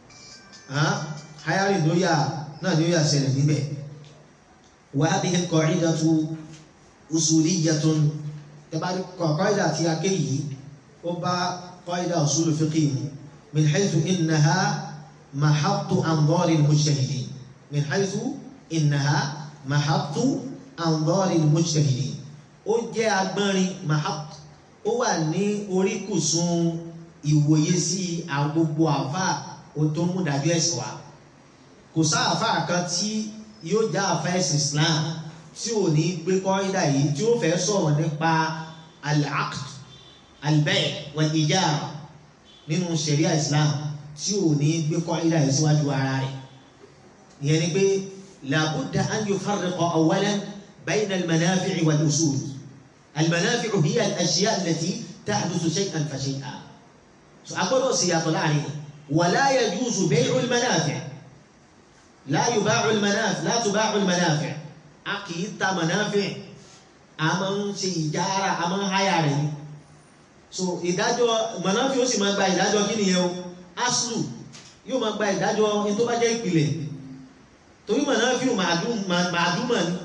háyárì ni ó yà náà ni ó yà ṣẹlẹ̀ níbẹ̀ wa hadhihi qa'idatu usuliyyatun tẹ́bárí qa'ida tí a ké yìí ó bá qa'ida usulu fiqhi mu من حيث إنها محط أنظار المجتهدين من حيث إنها محط أنظار المجتهدين ó jẹ́ agbọ́nrin mahap ó wà ní oríkùsùn ìwòye sí gbogbo àfà tó mú dájú ẹ̀sìn wa kò sáàfà kan tí yóò já àfà ẹ̀sìn Islam tí ò ní gbé kọ́ídà yìí tí ó fẹ́ sọ̀rọ̀ nípa al-aqd al-bay' wal-ijara nínú ṣẹ̀ríà islam tí ò ní gbé kọ́ ilá ẹ̀ síwájú ara rẹ̀ ìyẹn ni pé làbúdà an yufarriqa awwalan bayna al-manafi'i wal-usul al-manafi'u hiya al-ashya' allati tahduthu shay'an fa shay'an so a gbọ́dọ̀ sí yàtọ̀ láàrin wa la yajuzu bay'u al-manafi' la yuba'u al-manafi' la tuba'u al-manafi' a kì í ta manafi' a máa ń ṣe ìjára a máa ń háyà rẹ̀ ni so ìdájọ́ mọ̀náfí ó sì máa gba ìdájọ́ kí nìyẹn o aslu yóò máa gba ìdájọ́ ní tó bá jẹ́ ìpìlẹ̀ torí mọ̀náfí ò màdúmọ̀ ní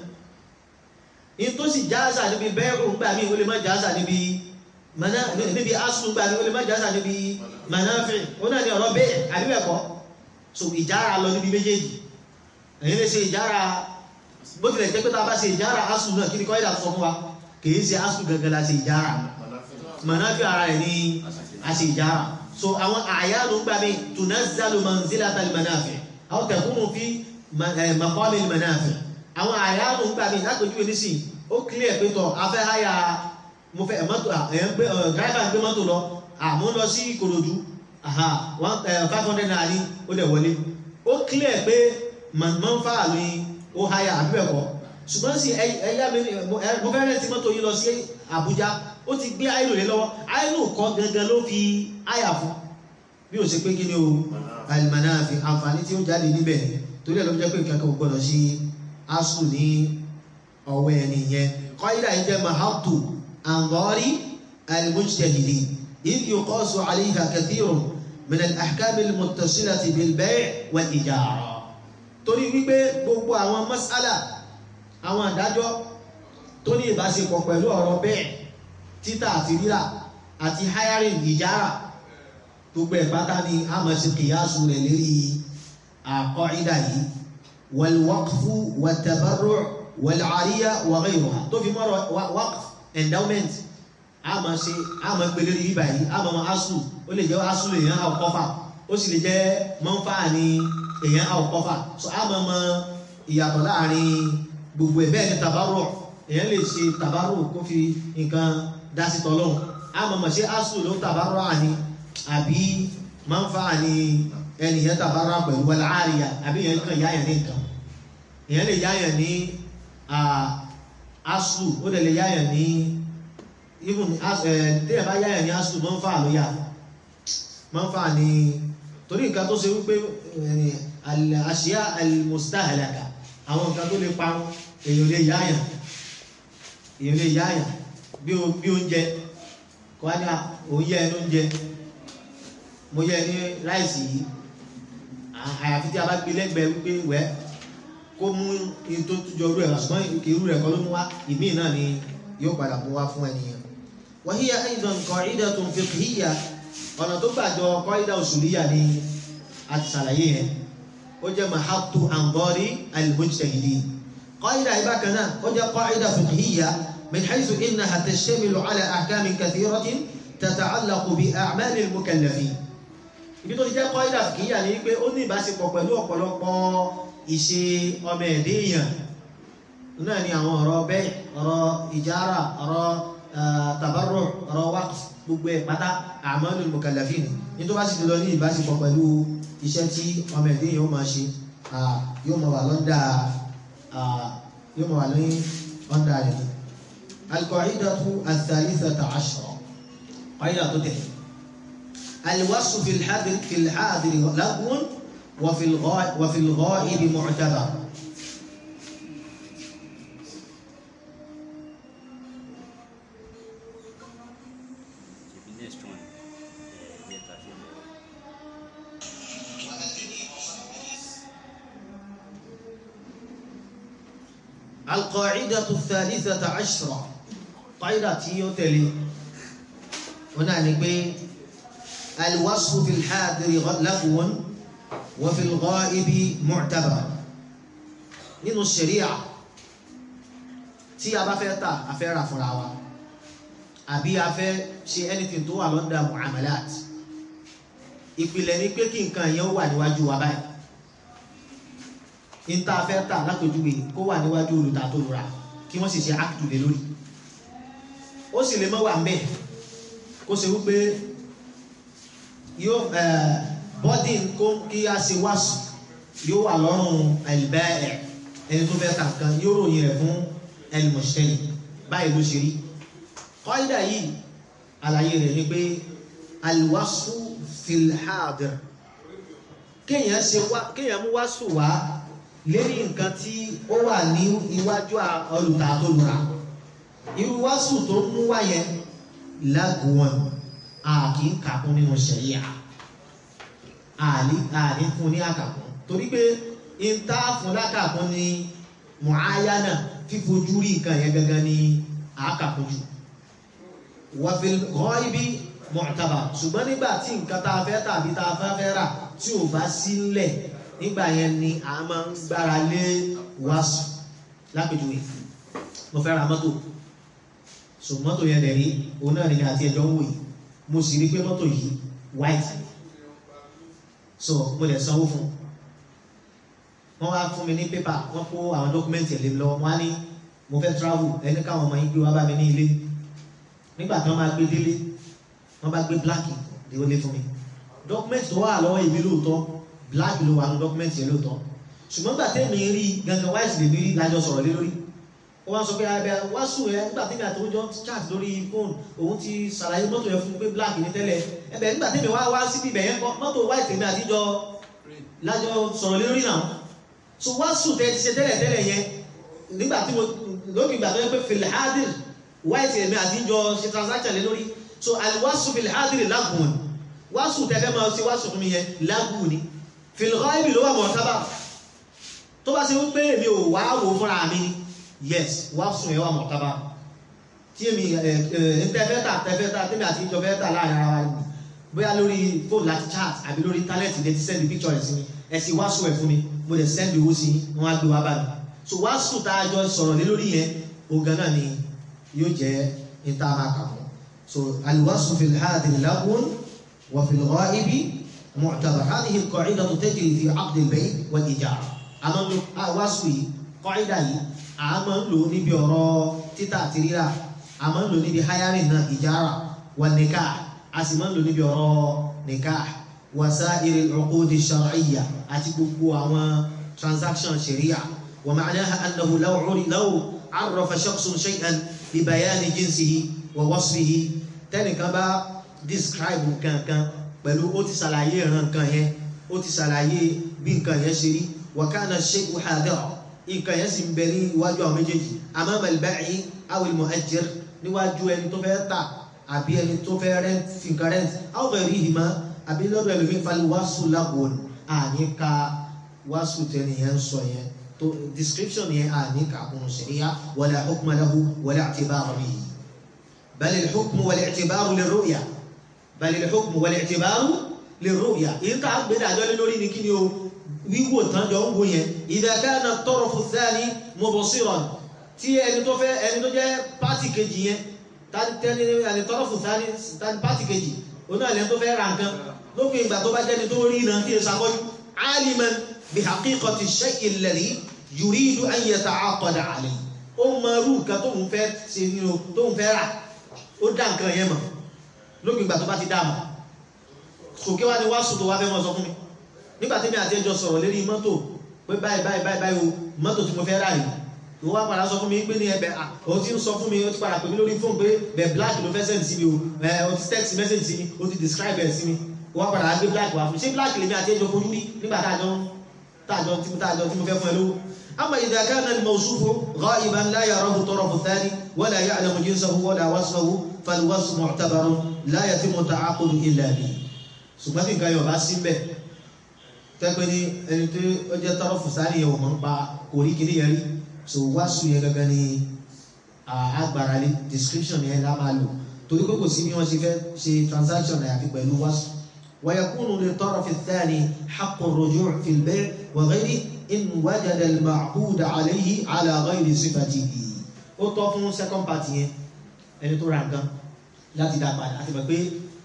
ní tó sì jáàsà níbi bẹ́ẹ̀rù ńgbà mí ó lè má jáàsà níbi níbi aslu ńgbà mí ó lè má jáàsà níbi mọ̀náfí ó náà ní ọ̀rọ̀ bẹ́ẹ̀ àbíbẹ̀kọ́ so ìjára lọ níbi méjèèjì èyí lè ṣe ìjára bó tilẹ̀ jẹ́ pé tá a bá ṣe ìjára aslu náà kí ni kọ́ ìdà sọ fún wa kì í ṣe aslu gangan la ṣe ìjára manafi ara rẹ̀ ní aṣèjára so àwọn àyánu gbà mí tunazzalu manzilata al-manafi aw takunu fi maqami al-manafi àwọn àyánu gbà mí lápẹjú ẹnísì ó clear pé tọ afẹ́ háyà mo fẹ́ mọ́tò ẹ̀ ń gbé driver ń gbé mọ́tò lọ àmú lọ sí Ìkòròdú aha one five hundred naira ní ó dẹ̀ wọlé ó clear pé manfa ni ó háyà àbí bẹ́ẹ̀ kọ́ ṣùgbọ́n sí ẹ̀yà mi mo fẹ́ rẹ̀ tí mọ́tò yìí lọ sí Àbújá ó ti gbé àìlò lé lọ́wọ́ àìlò kọ́ gangan ló fi àyà fún bí ó ṣe pé kí ni o almanafi àǹfààní tí ó jáde níbẹ̀ torí ẹ̀ ló jẹ́ pé nǹkan kan gbọ́dọ̀ sí asu ní ọwọ́ ẹni yẹn qaida yìí jẹ́ mahatu anzari almujtahidi idh yuqasu alayha kathirun min al-ahkam al-muttasilati bil-bay' wal-ijara torí wípé gbogbo àwọn mas'ala àwọn àdájọ́ tó ní ìbáṣepọ̀ pẹ̀lú ọ̀rọ̀ bẹ́ẹ̀ títà àti rírà àti hiring ìjára gbogbo ẹ̀pátá ni a mọ̀ sí kìyàsù rẹ̀ lérí àkọ́ìdà yìí wal-waqfu wat-tabarru' wal-'ariya wa ghayruha tó fi mọ́rọ̀ waqf endowment a mọ̀ sí a mọ̀ gbé lérí bíbà yìí a mọ̀ mọ̀ asù ó lè jẹ́ asù lè yàn àwòkọ́fà ó sì lè jẹ́ mọ́nfà ní èyàn àwòkọ́fà so a mọ̀ mọ̀ ìyàtọ̀ láàrin gbogbo ẹ̀ bẹ́ẹ̀ ni tabarru' èyàn lè ṣe tabarru' kó fi nǹkan dá sí tọ́lọ́hùn a mọ̀ mọ̀ sí asù ló tabarru' àní àbí manfa ni ẹnìyàn tàbára pẹ̀lú wọlé àríyá àbí èyàn kan yáyàn ní nǹkan èyàn lè yáyàn ní asù ó dẹ̀ lè yáyàn ní even tẹ́yẹ̀ bá yáyàn ní asù manfa ló yá manfa ni torí nǹkan tó ṣe wípé àṣíyá al-mustahlaka àwọn nǹkan tó lè parun èyàn lè yáyàn èyàn lè yáyàn bí oúnjẹ kọ́ ní òun yẹ ẹnu oúnjẹ mo yẹ ní ráìsì yìí àyàfi tí a bá gbé lẹ́gbẹ̀ẹ́ wípé wẹ́ kó mú in tó túnjọ orú ẹ̀ wá ṣùgbọ́n irú rẹ̀ kọ́ ló mú wá ìmíì náà ni yóò padà mú wá fún ẹnìyàn. wa hiya aidan qa'idatun fiqhiyya ọ̀nà tó gbàjọ qaida usuliyya ni a ti ṣàlàyé yẹn ó jẹ́ mahattu anzari al-mujtahidin qaida yìí bákan náà ó jẹ́ qaida fiqhiyya min haythu innaha tashtamilu ala ahkamin kathiratin tata'allaqu bi a'mali al-mukallafin ibi tó ti jẹ́ kọ́ídà kìíyà ní pé ó ní ìbáṣepọ̀ pẹ̀lú ọ̀pọ̀lọpọ̀ ìṣe ọmọ ẹ̀dẹ́ èèyàn náà ni àwọn ọ̀rọ̀ bẹ́ẹ̀ ọ̀rọ̀ ìjára ọ̀rọ̀ tabarru ọ̀rọ̀ waqf gbogbo ẹ̀ pátá a'malul mukallafin ní tó bá sì lọ ní ìbáṣepọ̀ pẹ̀lú iṣẹ́ tí ọmọ ẹ̀dẹ́ èèyàn máa ṣe yóò máa wà lọ́ndà yóò máa wà ní ọ̀ndà rẹ̀ al-qa'idatu ath-thalithata 'ashra qa'ida tó tẹ̀lé الوصف في الحاضر في الحاضر لغو وفي الغائب وفي الغائب معتبر next one uh, yẹ ta fi mọ. القاعدة الثالثة عشرة قاعدة تيوتلي هنا نقول الوصف في الحاضر لغو وفي الغائب معتبر nínú ṣẹ̀ríà tí a bá fẹ́ tà a fẹ́ rà fúnra wa àbí a fẹ́ ṣe anything tó wà lọ́dà muamalat ìpìlẹ̀ ni pé kí nǹkan yẹn wà níwájú wa báyìí ní tá a fẹ́ tà lápèjúwe kó wà níwájú olùtà tó lura kí wọ́n sì ṣe ákìtù lé lórí ó sì lè mọ́ wà ń bẹ̀ kó ṣe wípé yóò bọ́dì kó kí a ṣe wáṣù yóò wà lọ́rùn àìbẹ́ẹ̀ ẹni tó fẹ́ ta nǹkan yóò ròyìn rẹ̀ fún ẹlmọ̀ṣẹ́lì báyìí ló ṣe rí kọ́ídà yìí àlàyé rẹ̀ ni pé alwáṣù filhadir kéèyàn ṣe wá kéèyàn mú wáṣù wá lérí nǹkan tí ó wà ní iwájú olùta tó lura irú wáṣù tó mú wá yẹn lágùn a kì í kàkún nínú ṣẹ̀ríà àní àní fún ní àkàkún torí pé ìta fún lákàkún ní mọ̀áyánà fífojú rí nǹkan yẹn gangan ní àkàkún jù wàfíl ghaibi mu'tabar ṣùgbọ́n nígbà tí nǹkan tá a fẹ́ tàbí tá a fẹ́ fẹ́ rà tí ò bá sílẹ̀ nígbà yẹn ni a máa ń gbára lé wàásù lápèjúwe mo fẹ́ ra mọ́tò so mọ́tò yẹn dẹ̀ rí òun náà ni àti ẹjọ́ ń wò yìí mo sì rí pé mọ́tò yìí white so mo lè sanwó fún wọ́n wá fún mi ní pépà wọ́n kó àwọn dọ́kúmẹ́ntì ẹ̀ lé mi lọ́wọ́ wọ́n á ní mo fẹ́ travel ẹni káwọn ọmọ yín gbé wá bá mi ní ilé nígbà tí wọ́n máa gbé délé wọ́n bá gbé black ìwọlé fún mi dọ́kúmẹ́ntì tó wà lọ́wọ́ èmi lóòótọ́ black ló wà ní dọ́kúmẹ́ntì yẹn lóòótọ́ ṣùgbọ́n gbà tẹ́mi rí gangan white lè mi rí lájọ sọ̀rọ̀ lé lórí ó wá sọ pé abẹ wá sùn ẹ nígbà tẹ́mi àti oúnjẹ chat lórí fóònù òun ti ṣàlàyé mọ́tò yẹn fún mi pé black ní tẹ́lẹ̀ ẹbẹ̀ nígbà tẹ́mi wá wá síbi ibẹ̀ yẹn kọ́ mọ́tò white tèmi àtijọ́ lájọ sọ̀rọ̀ lé lórí náà so wá sùn tẹ́ ti ṣe tẹ́lẹ̀ tẹ́lẹ̀ yẹn nígbà tí mo lókè ìgbà tó yẹ pé filhadir white tèmi àtijọ́ ṣe transaction lé lórí so aliwasu filhadir lagun wáṣù tẹ́fẹ́ máa ṣe wáṣù fún mi yẹn lágùn ní fìlọ́ìbì ló wà mọ̀ sábà tó bá ṣe wípé èmi ò wá wò fúnra mi yes wáṣù yẹn wà mọ̀ sábà tí èmi tẹ́fẹ́ tà tẹ́fẹ́ tà tẹ́mi àti ìjọ fẹ́ tà láàrin ara wa ni bóyá lórí fóònù láti chat àbí lórí íńtánẹ́ẹ̀tì lè ti send picture rẹ̀ sí mi ẹ sì wáṣù ẹ̀ fún mi mo lè send owó sí wọn á gbé wá bá mi so wáṣù tá a jọ sọ̀rọ̀ lé lórí yẹn ogan náà ni yóò jẹ́ ìta máa kà fún so aliwasu filhadin lagun وفي الغائب معتبر هذه القاعدة تجري في عقد البيع والإيجار أمام واسوي قاعدة أمام لو نبي أرى تتا تريرا أمام لو نبي حيارنا إيجارا والنكاح أسمان لو نبي أرى نكاح وسائر العقود الشرعية أتبقوا أما transaction شريعة ومعناها أنه لو عرف لو عرف شخص شيئا ببيان جنسه ووصفه تنكبا describe nǹkan kan pẹ̀lú ó ti ṣàlàyé ìran nǹkan yẹn ó ti ṣàlàyé bí nǹkan yẹn ṣe rí wakana shay'u hadira nǹkan yẹn sì ń bẹ ní iwájú àwọn méjèèjì amama al-ba'i aw al-mu'ajjir níwájú ẹni tó fẹ́ tà àbí ẹni tó fẹ́ rent fi nǹkan rent aw ghayrihima àbí lọ́dọ̀ ẹlòmíín fali wàásù lágùn àní ka wàásù tẹ́ni yẹn ń sọ yẹn tó description yẹn àní ka kún sharia wala hukma lahu wala i'tibara bihi bal al-hukmu wal-i'tibaru lir-ru'ya bal al-hukmu wal-i'tibaru lir-ru'ya èyí tá a gbé dájọ́ lé lórí ni kí ni o wíwò tán jọ ń wo yẹn idha kana at-tarafu ath-thani mubsiran tí ẹni tó fẹ́ ẹni tó jẹ́ pátì kejì yẹn tani ẹni tarafu ath-thani tani pátì kejì òun náà lẹ́ni tó fẹ́ ra nǹkan lópin ìgbà tó bá jẹ́ni tó rí iná kí ẹ sàkọ́jú aliman bi haqiqati ash-shay'i alladhi yuridu an yata'aqada alayhi ó mọ irú nǹkan tóun fẹ́ ṣe ni o tóun fẹ́ rà ó dá nǹkan yẹn mọ̀ lópin ìgbà tó bá ti dá mọ̀ sòkè wá ní wá sùn tó wá fẹ́ mọ́ sọ fún mi nígbà tí mi àti ẹjọ́ sọ̀rọ̀ lérí mọ́tò pé báyìí báyìí báyìí báyìí o mọ́tò tí mo fẹ́ rà yìí tó wá padà sọ fún mi pé ní ẹbẹ̀ o ti ń sọ fún mi o ti padà pè mí lórí fóònù pé bẹ̀ black ló fẹ́ send sí mi o ẹ o ti text message sí mi o ti describe ẹ̀ sí mi o wá padà gbé black wá fún mi ṣé black lèmi àti ẹjọ́ fojú rí nígbà táàjọ táàjọ tí mo táàjọ tí mo fẹ́ fún ẹ lówó. أما إذا كان الموصوف غائبا لا يراه الطرف الثاني ولا يعلم جنسه ولا وصفه فالوصف معتبر لا يتم التعاقد إلا به ṣùgbọ́n tí nǹkan yóò bá sí mbẹ́ tẹ́pẹ́ ní ẹni tó ó jẹ́ tọrọ fùsárì yẹn ò mọ̀ ń pa kò rí kiri yẹn rí so wá sùn yẹn gangan ní agbára lé description yẹn lá máa lò torí pé kò sí bí wọ́n ṣe fẹ́ ṣe transaction àyàfi pẹ̀lú wá sùn. ويكون للطرف الثاني حق الرجوع في البيع وغيره إن وجد المعقود عليه على غير صفته ó tọ́ fún second party yẹn ẹni tó ra nǹkan láti dá padà àti mọ̀ pé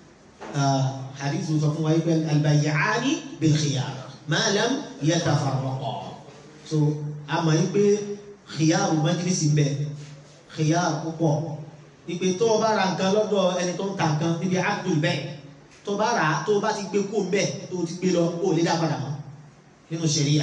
hadithu sọ fún wa yìí pé albayyani bil khiyar ma lam yatafarraqa so a mọ̀ yìí pé khiyar majlisi ń bẹ khiyar púpọ̀ ìpè tó o bá ra nǹkan lọ́dọ̀ ẹni tó ń ta nǹkan níbi abdul bẹ́ẹ̀ tó o bá rà á tó o bá ti gbé kó ń bẹ̀ tó o ti gbé lọ o ò lè dá padà mọ́ nínú ṣẹ̀ríyà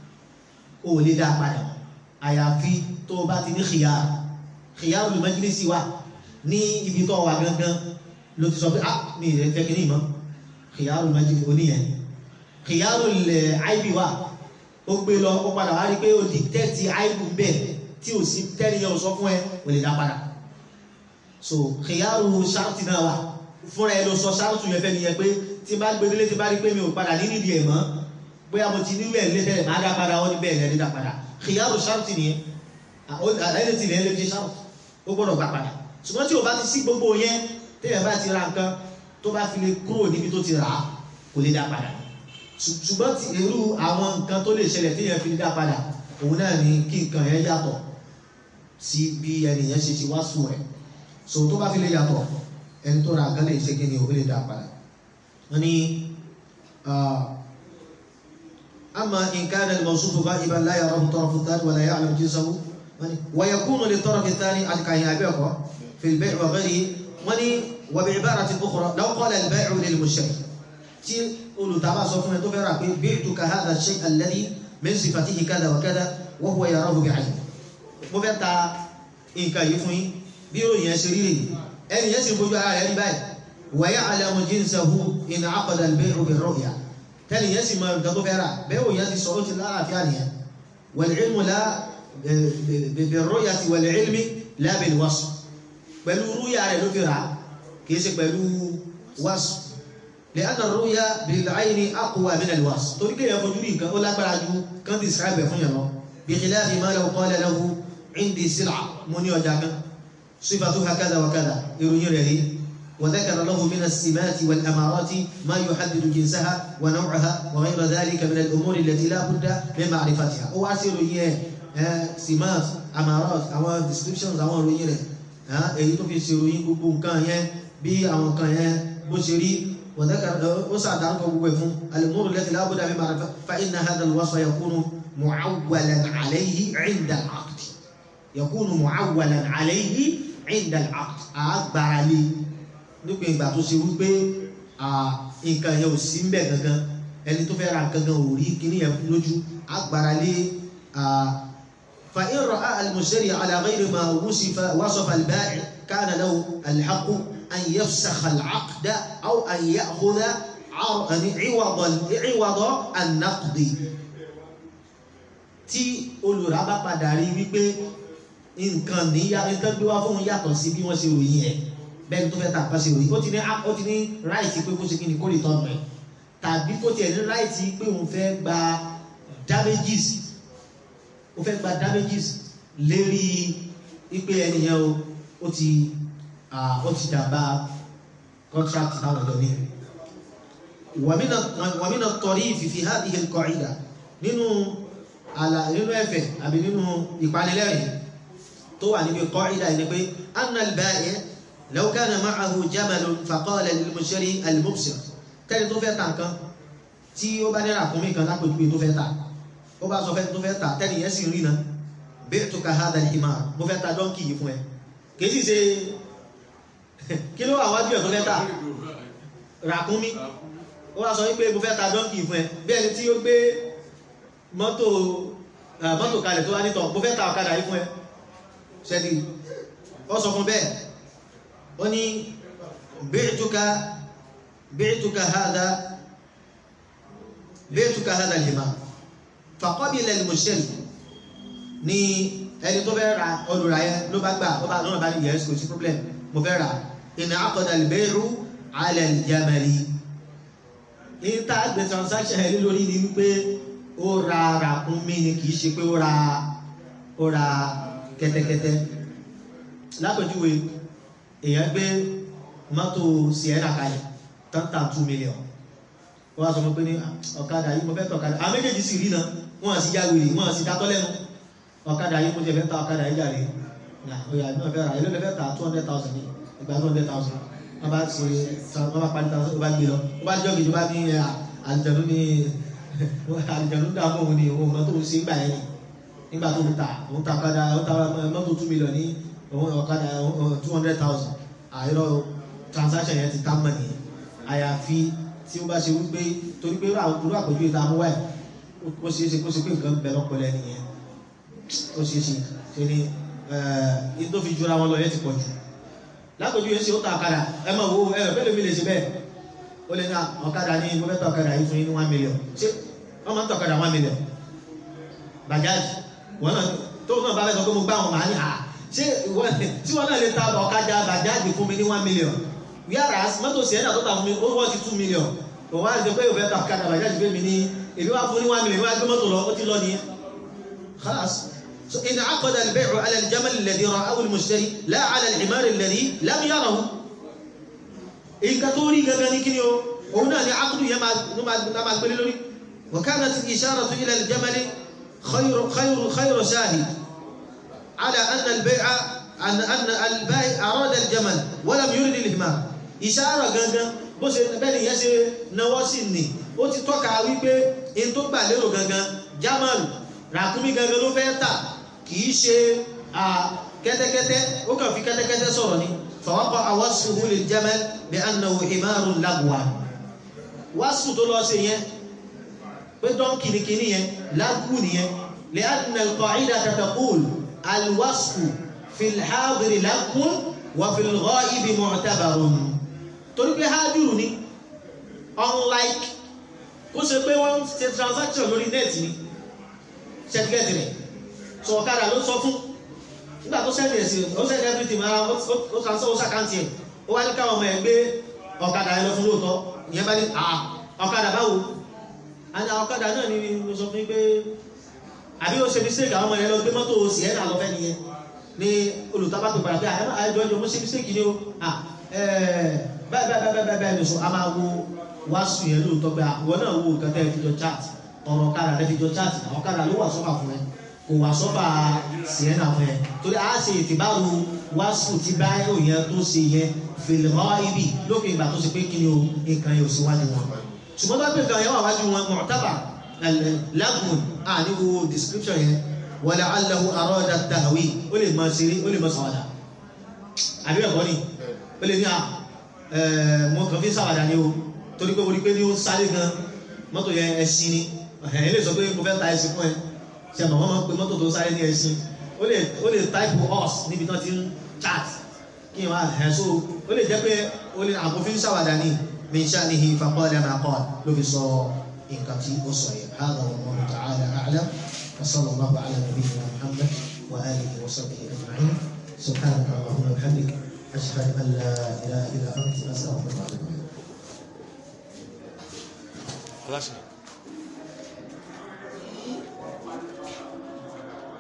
o ò lè dá padà mọ́ àyàfi tó o bá ti ní khiyar khiyar majlisi wa ní ibi tó wà gangan ló ti sọ pé ah mi ìrẹ́ fẹ́ kìíní mọ́ kìyàrù méjì oníyẹn kìyàrù lẹ̀ àìbí wa ó gbé lọ ó padà wá rí pé ó di tẹ́tì àìbù bẹ́ẹ̀ tí ò sí tẹ́niyàn ò sọ fún ẹ ò lè dá padà so kìyàrù ṣáàtì náà wà fúnra ẹ ló sọ ṣáàtì yẹn fẹ́ nìyẹn pé tí n bá gbé délé tí n bá rí pé mi ò padà ní nídìí ẹ̀ mọ́ bóyá mo ti ní wẹ̀ lé tẹ́lẹ̀ máa dá padà wọ́n ní bẹ́ẹ̀ lẹ́ni dá padà kìyàrù ṣáàtì nìyẹn àlẹ́ ti lẹ́yìn lè fi ṣáàtì ó gbọ́dọ̀ gbà padà ṣùgbọ́n tí o bá ti sí gbogbo yẹn téèyàn bá ti ra nǹkan tó bá fi lè kúrò níbi tó ti rà á kò lè dá padà ṣùgbọ́n ti irú àwọn nǹkan tó lè ṣẹlẹ̀ téèyàn fi lè dá padà òun náà ni kí nǹkan yẹn yàtọ̀ sí bí ẹnìyẹn ṣe ṣe wá sùn rẹ̀ so tó bá fi lè yàtọ̀ ẹni tó ra nǹkan lè ṣe kí ni òun lè dá padà wọ́n ní أما إن كان الموصوف غائبا لا يراه الطرف الثاني ولا يعلم جنسه ويكون للطرف الثاني الكاهن في البيع وغيره وني وبعبارة أخرى لو قال البائع للمشتري tí olùtàbà sọ fún ẹ tó fẹ́ rà pé bi'tuka hadha ash-shay' alladhi min sifatihi kadha wa kadha wa huwa yarahu bi'ayni mo fẹ́ ta nǹkan yìí fún yín bí ròyìn ẹ ṣe rí rèé ẹni yẹn sì ń fojú ara rẹ̀ rí báyìí wa ya'lamu jinsahu in 'aqada al-bay'u bir-ru'ya tẹ́lẹ̀ yẹn sì mọ nǹkan tó fẹ́ rà bẹ́ẹ̀ wò yẹn ti sọ ó ti lálàáfíà nìyẹn wal-'ilmu la bir-ru'yati wal-'ilmi la bil-wasf pẹ̀lú rúyà rẹ̀ ló fi rà kìí ṣe pẹ̀lú wasf li'anna ar-ru'ya bil-'ayni aqwa min al-wasf torí kéèyàn fojú rí nǹkan ó lágbára ju kan describe ẹ̀ fún yàn lọ bi khilafi ma law qala lahu 'indi sil'a mo ní ọjà kan صفاتها كذا وكذا يروي له وذكر له من السمات والأمارات ما يحدد جنسها ونوعها وغير ذلك من الأمور التي لا بد من معرفتها هو أسير سمات أمارات أو descriptions أو يروي له èyí tó fi ṣèròyìn gbogbo nǹkan yẹn bí àwọn nǹkan yẹn bó ṣe rí وذكر ó ṣàdárúkọ gbogbo ẹ̀ fún الأمور التي لا بد من معرفتها فإن هذا الوصف يكون معولا عليه عند العقد يكون معولا عليه عند العقد àgbára lé nípa ìgbà tó ṣe wípé nǹkan yẹn ò sí ń bẹ̀ gangan ẹni tó fẹ́ ra nǹkan gan ò rí kíní yẹn lójú àgbára lé فإن رأى المشتري على غير ما وصف وصف البائع كان له الحق أن يفسخ العقد أو أن يأخذ عوض عوض النقد tí olùrà bá padà rí wípé nǹkan níyà nǹkan gbé wá fóun yàtọ̀ sí bí wọ́n ṣe ròyìn ẹ̀ bẹ́ẹ̀ni tó fẹ́ ta àpá ṣe ròyìn ó ti ní ó ti ní ráìtì pé kó ṣe kí ni kó lè tọ́nu ẹ̀ tàbí kó tiẹ̀ ní ráìtì pé òun fẹ́ gba damages ó fẹ́ gba damages lérí wípé ẹnìyẹn o ó ti ó ti dàbà contract táwọn ọ̀dọ́ ní. wàmínà tọrí fìfì hadhihi al-qa'ida nínú àlà nínú ẹ̀fẹ̀ àbí nínú ìpanilẹ́rìn tó wà níbi qa'ida ni pé anna al-ba'i' law kana ma'ahu jamalun faqala lil-mushtari al-mubsir tẹ́lẹ̀ tó fẹ́ ta nǹkan tí ó bá ní ràkúnmí kan lápòjúwe tó fẹ́ ta ó bá sọ fẹ́ tó fẹ́ ta tẹ́lẹ̀ yẹn sì rí na bi'tuka hadha al-himar mo fẹ́ ta dọ́ńkì yìí fún ẹ kìí sì ṣe kí ló wà wájú ẹ̀ tó fẹ́ ta ràkúnmí ó wá sọ wípé mo fẹ́ ta dọ́ńkì fún ẹ bí ẹni tí ó gbé mọ́tò mọ́tò kalẹ̀ tó wá nítọ̀ mo fẹ́ ta ọ̀kadà yìí fún ẹ ṣẹ́dí ó sọ fún bẹ́ẹ̀ ó ní bi'tuka bi'tuka hadha bi'tuka hadha al-himar faqabila al-mushtari ní ẹni tó fẹ́ ra olùrà yẹn ló bá gbà ó bá lọ́nà bá ní yẹn kò sí problem mo fẹ́ ra in aqada al-bay'u ala al-jamali ní tá a gbé transaction yẹn lórí ni wípé ó ra ràkúnmí ni kì í ṣe pé ó ra ó ra kẹ́tẹ́kẹ́tẹ́ lápèjúwe èèyàn gbé mọ́tò sienna kalẹ̀ tọ́ntà two million wọ́n á sọ fún pé ní ọ̀kadà yìí mo fẹ́ tọ̀ ọ̀kadà àwọn méjèèjì sì rí náà wọ́n á sì já wèrè wọ́n á sì dátọ́ lẹ́nu ọ̀kadà yìí mo ti fẹ́ ta ọ̀kadà yìí jàre ọ̀yà náà fẹ́ ra ilé lẹ́fẹ́ ta two hundred thousand ní ìgbà two hundred thousand wọ́n bá ṣe wọ́n bá parí thousand ó bá gbé lọ ó bá jọ́ kejì ó bá ní àlùjànnú ní àlùjànnú dààmú òun ni òun mọ́tò ń ṣe gbà yẹn ni nígbà tó ń ta òun ta ọ̀kadà òun ta mọ́tò two million ní òun ọ̀kadà two hundred thousand àìrọ̀ transaction yẹn ti tá mọ̀ nìyẹn àyàfi tí ó bá ṣe wípé torí pé irú àpèjú ìta mú wáyé ó ṣeé ṣe kó ṣe pé nǹkan bẹ lọ́pọ̀lẹ́ nìyẹn ó ṣeé ṣe ṣe ni ní tó fi jura wọn lọ yẹn ti pọ̀ jù lápèjú yẹn ṣe ó ta ọ̀kadà ẹ máa wo ẹ bẹ́ẹ̀ lómi lè ṣe bẹ́ẹ̀ ó lè ní ọ̀kadà ní mo fẹ́ ta ọ̀kadà yìí fún yín ní one million ṣé wọ́n máa ń ta ọ̀kadà one million bajaj wọn náà tó náà bá fẹ́ sọ pé mo gbá wọn màá ní à ṣé tí wọn náà lè ta ọ̀kadà bajaj fún mi ní one million whereas mọ́tò sienna tó ta fún mi ó wọ́n ti two million òun wá ṣe pé òun fẹ́ ta ọ̀kadà bajaj fún mi ní èmi wá fún ní one million wọ́n á gbé mọ́tò lọ ó ti lọ nìyẹn خلاص so إن عقد البيع على الجمل الذي رآه المشتري لا على الحمار الذي لم يره nǹkan tó rí gangan ní kíni o òun náà ni akudu yẹn máa gbélé lórí وكانت الإشارة إلى الجمل خير خير خير شاهد على أن البيع أن أن البائع أراد الجمل ولم يرد الحمار إشارة gangan bó ṣe bẹ́ẹ̀ yẹn ṣe náwó sí ni ó ti tọ́ka wípé in tó gbà lérò gangan jamal ràkúnmí gangan ló fẹ́ tà kìí ṣe kẹ́tẹ́kẹ́tẹ́ ó kàn fi kẹ́tẹ́kẹ́tẹ́ sọ̀rọ̀ ni فوقع وصفه للجمل بأنه حمار لغوا wásù tó lọ sí yẹn pé dọ́ǹkì ní kíní yẹn lágùn nìyẹn lè adìnà al-qa'ida taqul al-wasfu fil hadiri lágùn wà fil ghaibi mu'tabarun torí pé hádùrù ni unlike kó ṣe pé wọ́n ṣe transaction lórí net ni ṣẹ́tíkẹ́tì rẹ̀ sọ ọ̀kadà ló sọ fún nígbà tó sẹ́ni ẹ̀sìn ó sẹ́ni everything ara ó transfer ó ṣàkáǹtì ẹ̀ ó wá ní káwọn ọmọ ẹ̀ gbé ọ̀kadà ẹ̀ lọ fún lóòótọ́ ìyẹn bá ní àà ọ̀kadà báwo àti ọ̀kadà náà ni mo sọ fún yín pé àbí ó ṣe mistake àwọn ọmọ ẹ̀ lọ gbé mọ́tò sienna lọ fẹ́ nìyẹn ní olùtọ́ba pè padà pé àjọ ìjọ mo ṣe mistake ni o báyìí báyìí báyìí báyìí nìṣó a máa wo wáṣù yẹn lóòótọ́ pé àwọn náà wo nǹkan tẹ́ ẹ fi jọ chat ọ̀rọ̀ ọ̀kadà rẹ fi jọ chat ọ̀kadà ló wà sọ́fà fún ẹ kò wà sọ́fà sienna fún ẹ torí a ṣe ìtìbáru wáṣù tí báyìí yẹn tó ṣe yẹn fèlèmọ́ ibi lókè ìgbà tó ṣe pé kí ni o nǹkan yẹn ò sí wájú wọn ṣùgbọ́n bá pè nǹkan yẹn wà wájú wọn mọ̀tábà lagun a ní wo description yẹn wala allahu arada tahwi ó lè máa ṣeré ó lè máa ṣàwàdà àbí ẹ̀kọ́ ni ó lè ní à mo kàn fi ṣàwàdà ni o torí pé mo rí pé ní ó sáré gan mọ́tò yẹn ẹṣin ni ẹ̀yìn lè sọ pé mo fẹ́ ta ẹṣin fún ẹ ṣe àmọ́ wọ́n máa ń pe mọ́tò tó sáré ní ẹṣin ó lè ó lè type horse níbi tí wọ́n ti ń chat kí n wá ẹ̀ so ó lè jẹ́ pé ó lè àbòfin ṣàwàdà ni min sha'nihi faqala ma qala ló fi sọ nǹkan tí ó sọ yẹn hādhā wallāhu ta'ālā a'lam wa sallallahu ala nabiyyina muhammad wa alihi wa sahbihi ajma'in subhanaka allahumma wa bihamdik ashhadu an la ilaha illa anta astaghfiruka wa atubu ilayk Gracias.